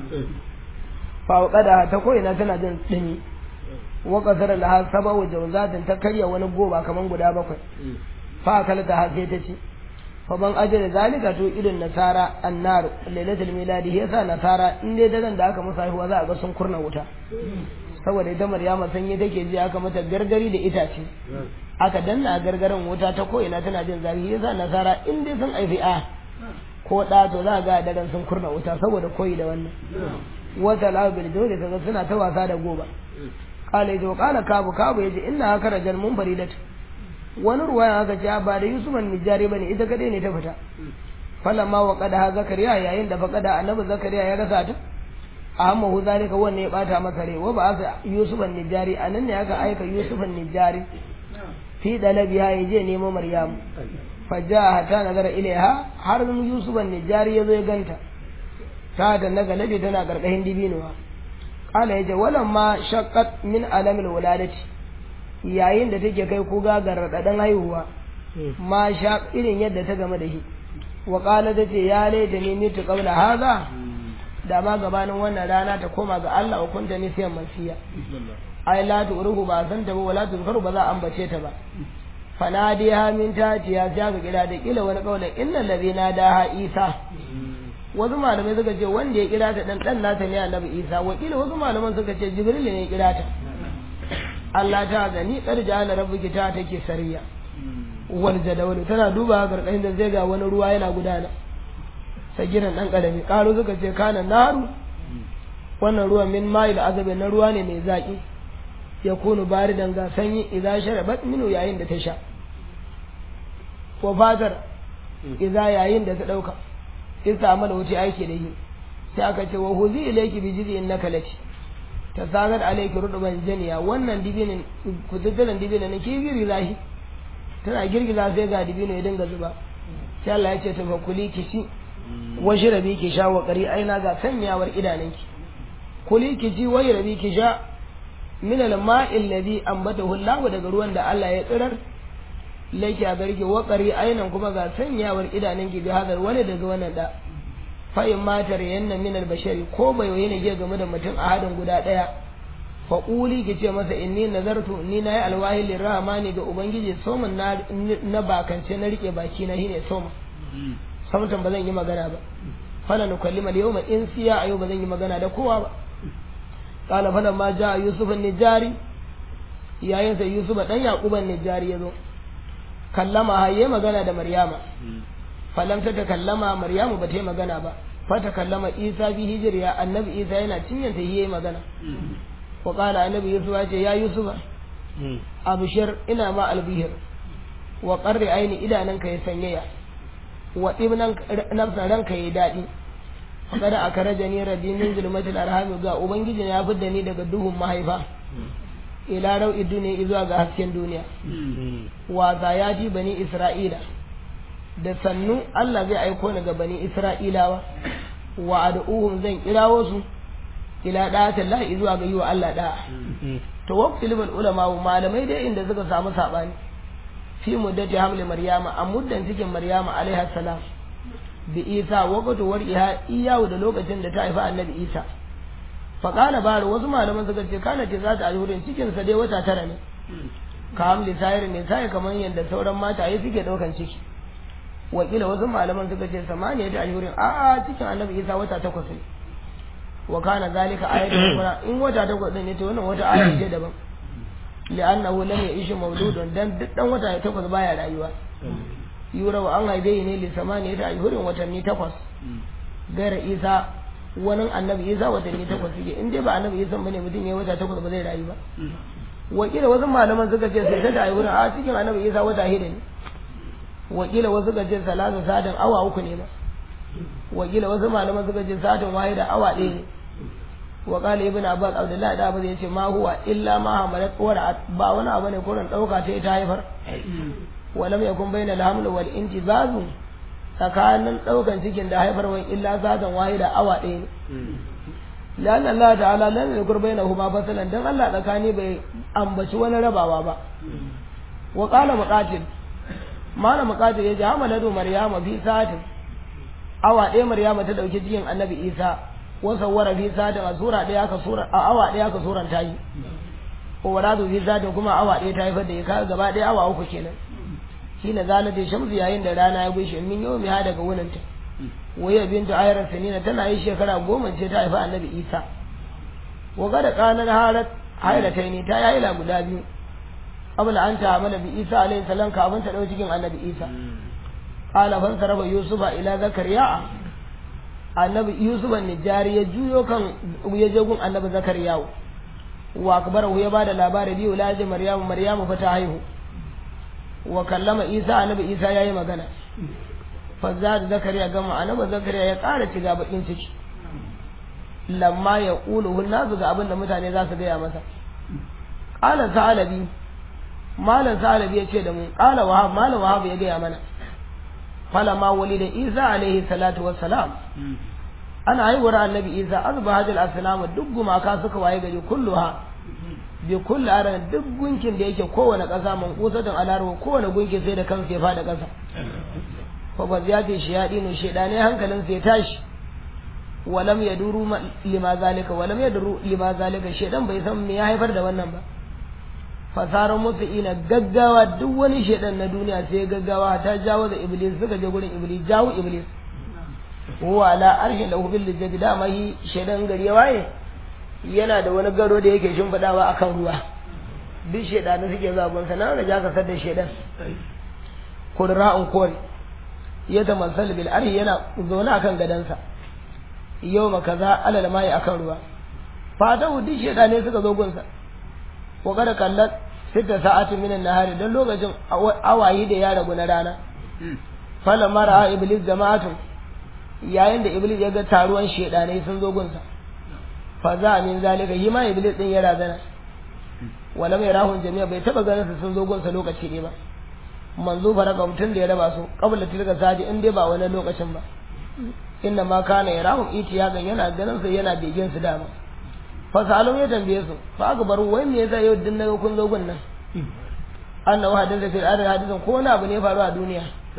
fa kada ta koyi na tana jin dumi wa qasara laha sabawu jawzatin ta karya wani goba kaman guda bakwai fa kalta ha sai ta ce fa ban ajira zalika to irin nasara annar lailatul miladi yasa nasara in dai daren da aka musa haihuwa za a ga sun kurna wuta saboda ita maryama sanye take ji aka mata gargari da itace aka danna a gargaran wuta ta ko ina tana jin zafi yasa nasara in dai sun aifi a ko da to za ga daren sun kurna wuta saboda koyi da wannan wata labil dole kaga suna ta wasa da goba kala yace kala kabu kabu yace inna haka rajal mun faridatu wani ruwaya aka ce ba da Yusuf Nijari bane ita kadai ne ta fita falamma wa qada zakariya yayin da faqada annabi zakariya ya rasa ta amma hu zalika wanne ya bata masa rai wa ba aka Yusuf Nijari anan ne aka aika Yusuf Nijari fi dalabiha yaje nemo Maryam fajaha ta nazara ilaiha har Yusuf Nijari ya zo ya ganta ta da naga nabi tana karkashin dibinuwa kala yace walamma shaqqat min alamil wuladati yayin da take kai kuga ga raɗaɗin haihuwa ma sha irin yadda ta game da shi wa ƙala ta ce ya laita ne mitu qabla haza da ma gabanin wannan rana ta koma ga Allah wa kunta ni siyan masiya ai la turuhu ba san ta ba wala tuzkaru ba za a ambace ta ba fanadiha min tatiya ya ga kira da kila wani kaulin innal ladina daha isa wasu malamai suka ce wanda ya kira ta dan dan nata ne annabi isa wakila wasu malaman suka ce jibril ne ya kira ta Allah ta gani ƙarja na rabbuki ta take sariya wal jadawali tana duba garkahin da zai ga wani ruwa yana gudana sagiran dan karami karo suka ce kana naru wannan ruwan min ma'il azabi na ruwa ne mai zaki ya kunu baridan ga sanyi idza sharabat minu yayin da ta sha ko fatar idza yayin da ta dauka in ta amala wuce aiki da yi sai aka ce wa huzi ilayki bi jiz'in nakalati ta sagar alaiki ruduban janiya wannan dibinin kududdunan dibinin na ke girgiza shi tana girgiza sai ga dibino ya dinga zuba sai Allah ya ce ta fakuli ki ci washi rabi ki sha wa ƙari aina ga sanyawar idanunki kuli ki ci wai rabi ki sha min al-ma'il ladhi ambatahu Allah daga ruwan da Allah ya tsirar laki a garke wa ƙari ainan kuma ga sanyawar idanunki bi hadar wani daga wannan da fa'in matar yanna min albashari ko bai yi ne game da mutum a hadin guda ɗaya fa ƙuli ki ce masa inni nazartu ni na yi alwahi lirrahmani ga ubangiji soman na na bakance na rike baki na shine soma samtan ba zan yi magana ba fala nukallima al-yawma in siya ayo ba zan yi magana da kowa ba qala fala ma jaa yusuf an-nijari yayin sa yusuf dan yaqub an-nijari yazo kallama haye magana da maryama falam ta takallama maryamu ba ta yi magana ba fa takallama isa bi hijriya annabi isa yana cinyanta yi magana wa qala annabi yusuf ya ce ya yusufa abshir ina ma albihir wa qarri aini idananka ya sanyaya wa ibnan nafsa ranka ya dadi kada aka raja ni rabbi min zulmatil arham ga ubangiji ya fidda ni daga duhun mahaifa ila rau'i duniya zuwa ga hasken duniya wa zayati bani isra'ila da sannu Allah zai aiko ni ga bani Isra'ilawa wa ad'uhum zan kirawo su ila da'atin lahi zuwa ga yi wa Allah da'a to waqti libal ulama malamai dai inda suka samu sabani fi muddati hamli maryama a muddan cikin maryama alaiha salam bi isa waqtu war'iha iyawu da lokacin da ta haifa annabi isa faƙala baro wasu malaman suka ce kana ce za ta ayyurin cikinsa dai wata tara ne ka hamli sayar ne sai kamar yadda sauran mata yi suke ɗaukan ciki wakila wasu malaman suka ce samaniya ta ayyurin a a cikin annabi isa wata takwas ne wa kana zalika ayatun qur'an in wata takwas ne to wannan wata aya ce daban li'annahu lam ya'ish mawludun dan duk dan wata takwas baya rayuwa yura wa an haife ne li samaniya ta ayyurin watanni takwas gara isa wani annabi isa watanni takwas suke in dai ba annabi isa bane mutum ya wata takwas ba zai rayu ba wakila wasu malaman suka ce sai ta ayyurin a cikin annabi isa wata hida ne wakila wasu suka ce salatu sadin awa uku ne ba wakila wasu malaman suka ce sadin wahida awa ɗaya ne wa qala ibn abbas abdullahi da abbas yace ma huwa illa ma hamalat wara ba wani abu ne kurin dauka ta ta haifar wa lam yakun bainal haml wal intizazu tsakanin daukan cikin da haifarwan illa zadan wahida awa ɗaya ne لأن الله تعالى لم يذكر بينهما فصلا دان الله tsakani bai ambaci wani rabawa ba wa qala muqatil malam muqatil yace hamalatu maryama fi sa'atin awa ɗaya maryama ta dauki cikin annabi isa wa sawwara fi sa'atin a sura ɗaya aka sura a awa ɗaya aka suran ta yi wa waradu fi sa'atin kuma awa ɗaya ta haifar da ya kaga gaba ɗaya awa uku kenan shine zalata shamsu yayin da rana ya gushe min yau mi ha daga wuninta waya bintu ayar sanina tana yi shekara goma ce ta haifi annabi isa wa gada kanar harat hairatai ne ta yayi guda biyu abin an ta hamala bi isa alayhi salam kafin ta dau cikin annabi isa qala fan saraba yusufa ila zakariya annabi yusuf an-nijari ya juyo kan ya je gun annabi zakariya wa akbarahu ya bada labari biyu laji maryamu maryamu fa ta haihu wa kallama isa annabi isa yayi magana fazza da zakariya gama annabi zakariya ya ƙara shiga bakin ciki lamma ya ƙulu nasu ga abin da mutane za su gaya masa ƙalan sa'alabi malam sa'alabi ya ce da mu ƙala wahab malam wahab ya gaya mana falama wali da isa alaihi salatu wassalam ana haihuwar annabi isa azba hajjal assalam duk gumaka suka waye gari kulluha bi kulli aran duk gunkin da yake kowane ƙasa man kusatin alarwa kowane gunkin sai da kansa ya fada ƙasa fa ba ya ce shayadinu shaydane hankalin sai tashi walam yaduru lima zalika walam yaduru lima zalika shaydan bai san me ya haifar da wannan ba fasaran musu ina gaggawa duk wani shaydan na duniya sai gaggawa ta jawo da iblis suka je gurin iblis jawo iblis huwa ala arshin lahu bil jadi dama yi shaydan gari ya waye yana da wani garo da yake shimfidawa akan ruwa duk shaydanu suke zagon sa nan da ja ka da shaydan kurra'un kore ya tamassal bil arhi yana zaune akan gadansa yau ma kaza alal mai akan ruwa fata duk shedane suka zo gunsa ko kada kallat sita sa'atin minan nahari dan lokacin awayi da ya ragu na rana fala mara iblis jama'atun yayin da iblis ya ga taruwan shedane sun zo gunsa fa za min zalika yi ma iblis din ya razana wala mai rahun jami'a bai taba ganin su sun zo gunsa lokaci ne ba manzo faraka mutum da ya raba su qabla tilka sadi in dai ba wani lokacin ba inna ma kana yarahum itiyagan yana ganin su yana begen su dama fa salum ya tambaye su fa aka bar wai me yasa yau din naga kun zo gun nan annahu haditha fil ardi hadithan ko wani abu ne faru a duniya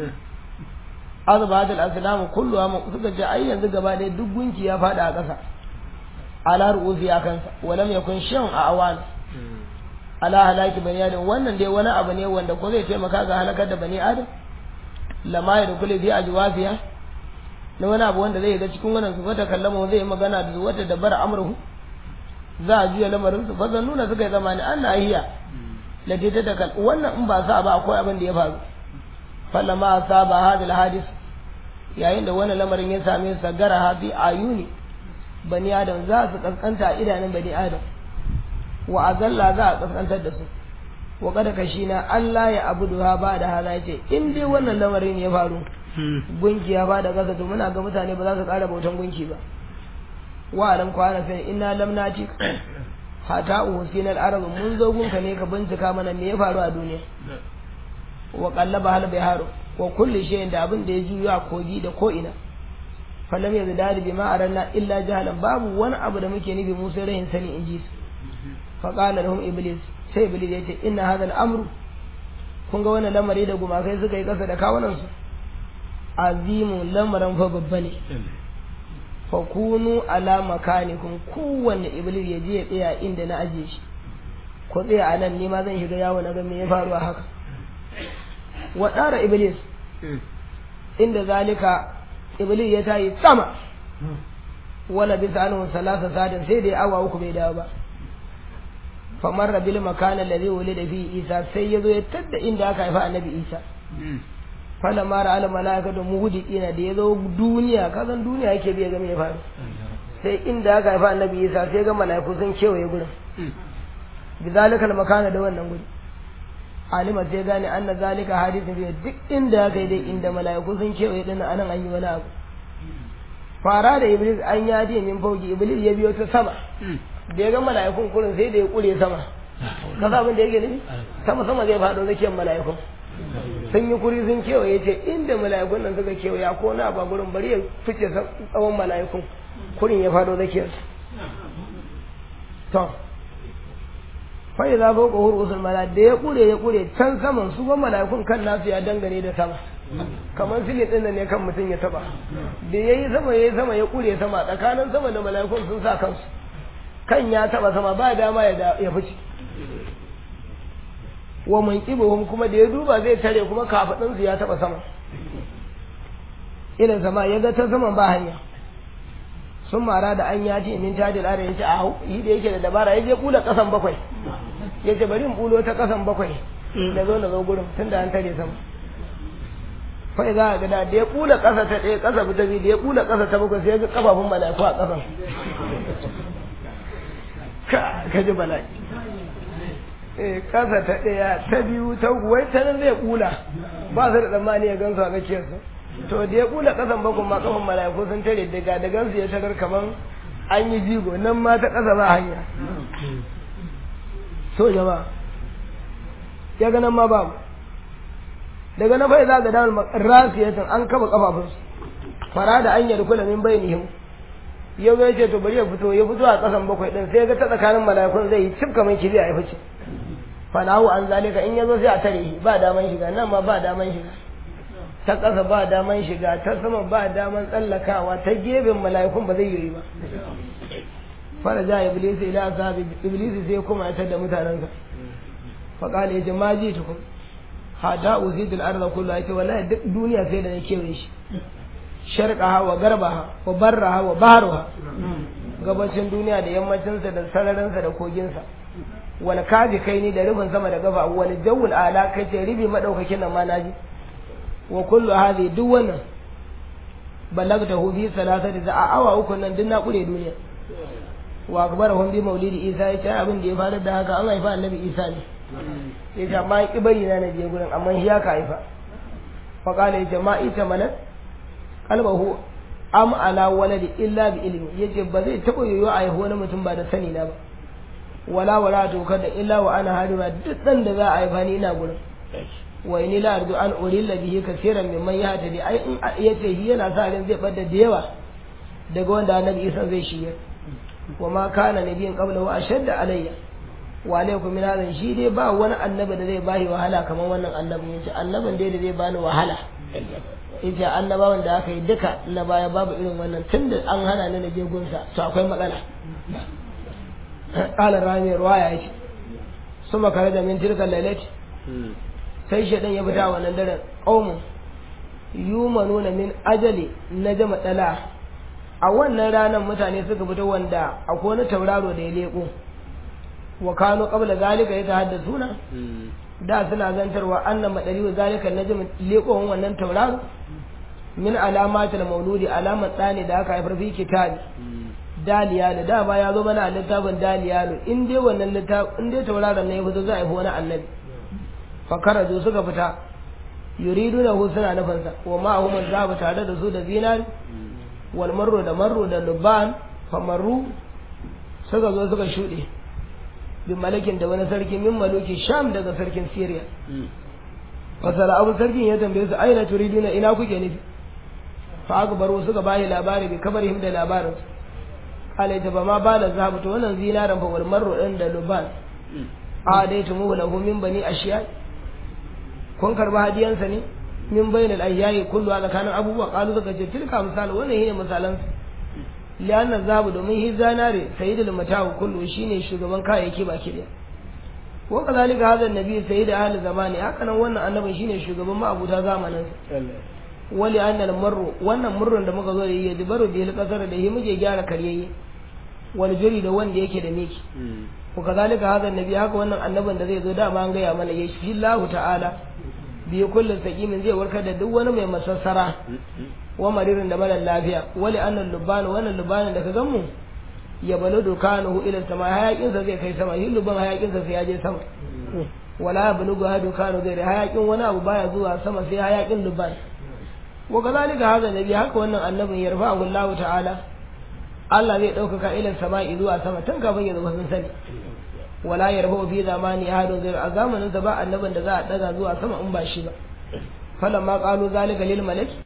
azba hadal aslam kullu ma suka ce ai yanzu gaba ɗaya duk gunki ya fada a ƙasa ala ru'usi a kansa walam yakun shan a awan ala halaki bani adam wannan dai wani abu ne wanda ko zai taimaka ga halakar da bani adam lama ya dukule fi ajwafiya na wani abu wanda zai ga cikin wannan su wata kallama zai yi magana da wata dabar amurhu za a juya lamarin su fa nuna suka yi zamani an na hiya la ta da kal wannan in ba sa ba akwai abin da ya faru fallama saba hadal hadis yayin da wannan lamarin ya same su sagara hafi ayuni bani adam za su kaskanta a idanun bani adam wa azalla za a kaskantar da su wa kada kashina Allah ya abudu ha ba da hala yace in dai wannan lamarin ya faru gunki ya ba da kasa to muna ga mutane ba za su ƙara bautan gunki ba wa alam kwana fa inna lam nati hata usina al-arab mun zo gunka ne ka bincika mana me ya faru a duniya wa qallaba hal biharu wa kulli shay'in da abin da ya juyo a kogi da ko ina falam yazdadu bima aranna illa jahalan babu wani abu da muke nufi mu sai rahin sani in ji su faƙala lahum iblis sai iblis ya ce inna hadha al-amru kun ga wannan lamari da gumakai suka yi ƙasa da kawunan su azimu lamarin fa babba ne fa kunu ala makanikum kowanne iblis ya je ya tsaya inda na aje shi ko tsaya a nan ni ma zan shiga yawo na ga me ya faru a haka wa tsara iblis inda zalika iblis ya tayi sama wala bisa anhu salasa sadin sai dai awa uku bai dawo ba famar bil makana alladhi wulida fi isa sai yazo ya tadda inda aka haifa annabi isa fala mara al malaikatu muhdiqina da yazo duniya kazan duniya yake biya ga me ya faru sai inda aka haifa annabi isa sai ga malaiku sun kewaye gurin bizalikal makana da wannan guri alima sai gane anna zalika hadithin biya duk inda aka yi dai inda malaiku sun kewaye din anan an yi wani abu fara da iblis an yaje min fauki iblis ya biyo ta sama da ya ga mala'ikun kurin sai da ya kure sama ka sa abin da yake nufi sama sama zai faɗo zakiyar mala'ikun sun yi kuri sun kewaye ce inda mala'ikun nan suka kewaya ko na ba gurin bari ya fice tsawon mala'ikun kurin ya faɗo zakiyar to fa idza fawqa usul mala da ya kure ya kure can saman su ba mala'ikun kan nasu ya dangane da sama kamar silin ɗin ne kan mutum ya taba da ya yi sama ya yi sama ya kure sama tsakanin sama da mala'ikun sun sa kansu kan ya taba sama ba dama ya fice wa man kibuhum kuma da ya duba zai tare kuma kafadin su ya taba sama irin sama ya ga ta saman ba hanya sun mara da an yaji min tajil ara yace a yi da yake da dabara ya je kula kasan bakwai yace bari in bulo ta kasan bakwai da zo na zo gurin tunda an tare sama fai za a gada da ya kula ƙasa ta ɗaya ƙasa ta biyu da ya kula ƙasa ta bakwai sai ya ga kafafun mala'iku a ƙasan ka ji bala'i eh ƙasa ta ɗaya ta biyu ta uku wai ta nan zai kula ba su da tsammani ya gansu a tsakiyarsu to da ya kula ƙasan bakwai ma kafan mala'iku sun tare daga da gansu ya tarar kaman an yi jigo nan ma ta ƙasa ba hanya so jama'a ya ga nan ma babu daga na bai za ga damar rasiyatan an kaba kafafunsu fara da an yarda kula min bainihim yau ya ce to bari ya fito ya fito a kasan bakwai din sai ga ta tsakanin mala'ikun zai yi cif kamar kibiya ya fice fanahu an zalika in yazo sai a tare shi ba daman shiga nan ma ba daman shiga ta kasa ba daman shiga ta sama ba daman tsallakawa ta gefen mala'ikun ba zai yi ba fara ja iblis ila asabi iblis sai kuma ya tada mutanensa fa qala ya ma ji tukum hada uzidul arda kullu yace wallahi duk duniya sai da na kewaye shi sharqaha wa garbaha wa barraha wa bahruha gabacin duniya da yammacin sa da sararin sa da kogin sa wal kaji kai ni da rubin sama da gaba wal jawul ala kai ce ribi madaukakin nan ma naji wa kullu hadhi duk wannan balagtahu fi salasati da awa uku nan duk na kure duniya wa akbarahum bi maulidi isa yace abin da ya faru da haka an haifa annabi isa ne ya ce amma ki bari na je gurin amma shi ya ka haifa fa kala ya ce ma ita malat qalbahu am ala waladi illa bi ilmi yace ba zai taba yoyo a haihu wani mutum ba da sani na ba wala wala to kada illa wa ana hadira duk dan da za a haifa ni ina gurin wa inni la arju an urilla bihi kaseeran mimman yahtadi ai in yace shi yana sa ran zai bada da yawa daga wanda annabi Isa zai shige wa ma kana nabiyin qablahu ashadda alayya wa alaikum min hadha shi dai ba wani annabi da zai bashi wahala kamar wannan annabin yace annabin dai da zai bani wahala yace annabawan da aka yi duka na baya babu irin wannan tunda an hana ni na je gunsa to akwai matsala qala rami ruwaya yace suma kare da min tilka lailati sai shedan ya fita wannan daren qaumun yumanuna min ajali najma dala a wannan ranar mutane suka fito wanda akwai wani tauraro da ya leko wa kano qabla zalika yatahaddathuna da suna zantarwa annan madari wa zalika najm leqon wannan tauraro min alamatil mauludi alamat tsani da aka haifar fi kitabi daliyalu da ba ya zo mana a littafin daliyalu in dai wannan littafin in dai tauraron ne ya fito za a haifi wani annabi fa karaju suka fita yuriduna hu suna nufinsa wa ma hum zaba tare da su da zinari wal marru da marru da luban fa marru suka zo suka shuɗe bin malakin da wani sarki min maluki sham daga sarkin syria fasala abu sarkin ya tambaye su aina turiduna ina kuke nufi fa aka baro suka bayi labari bi kabarihim da labarin alai ta ba ma ba da zahabu to wannan zinaran fa wal marru din da luban a dai tumu lahu min bani ashiya kun karba hadiyansa ne min bainal ayyayi kullu a tsakanin abubuwa qalu suka ce tilka misal wannan shine misalan lianna zabu domin hi zanare sayyidul matahu kullu shine shugaban kayayyaki baki daya wa kazalika hadha annabi sayyid ahli zamani haka nan wannan annabin shine shugaban ma'abuta zamanin wali annal marru wannan murrun da muka zo da yi dubaru bil kasar da yi muke gyara karyayye wal juri da wanda yake da miki wa kazalika hadha annabi haka wannan annabin da zai zo dama an gaya mana ya shi Allah ta'ala bi kullun saqimin zai warkar da duk wani mai masassara wa maririn da mara lafiya wali annal lubban wannan lubbanin da ka gan mu ya balo dukanahu ila sama hayakin sa zai kai sama shi lubban hayakin sa sai ya je sama wala bulugu hadu kanu zai hayakin wani abu baya zuwa sama sai hayakin lubban wa kazalika hadha nabi haka wannan annabin yarfa'u Allah ta'ala Allah zai ɗaukaka ila sama'i zuwa sama tun kafin ya zama sun sani wala yarfa'u fi zamani ahadun zai a zamanin sa ba annabin da za a daga zuwa sama in ba shi ba falamma qalu zalika lil malaki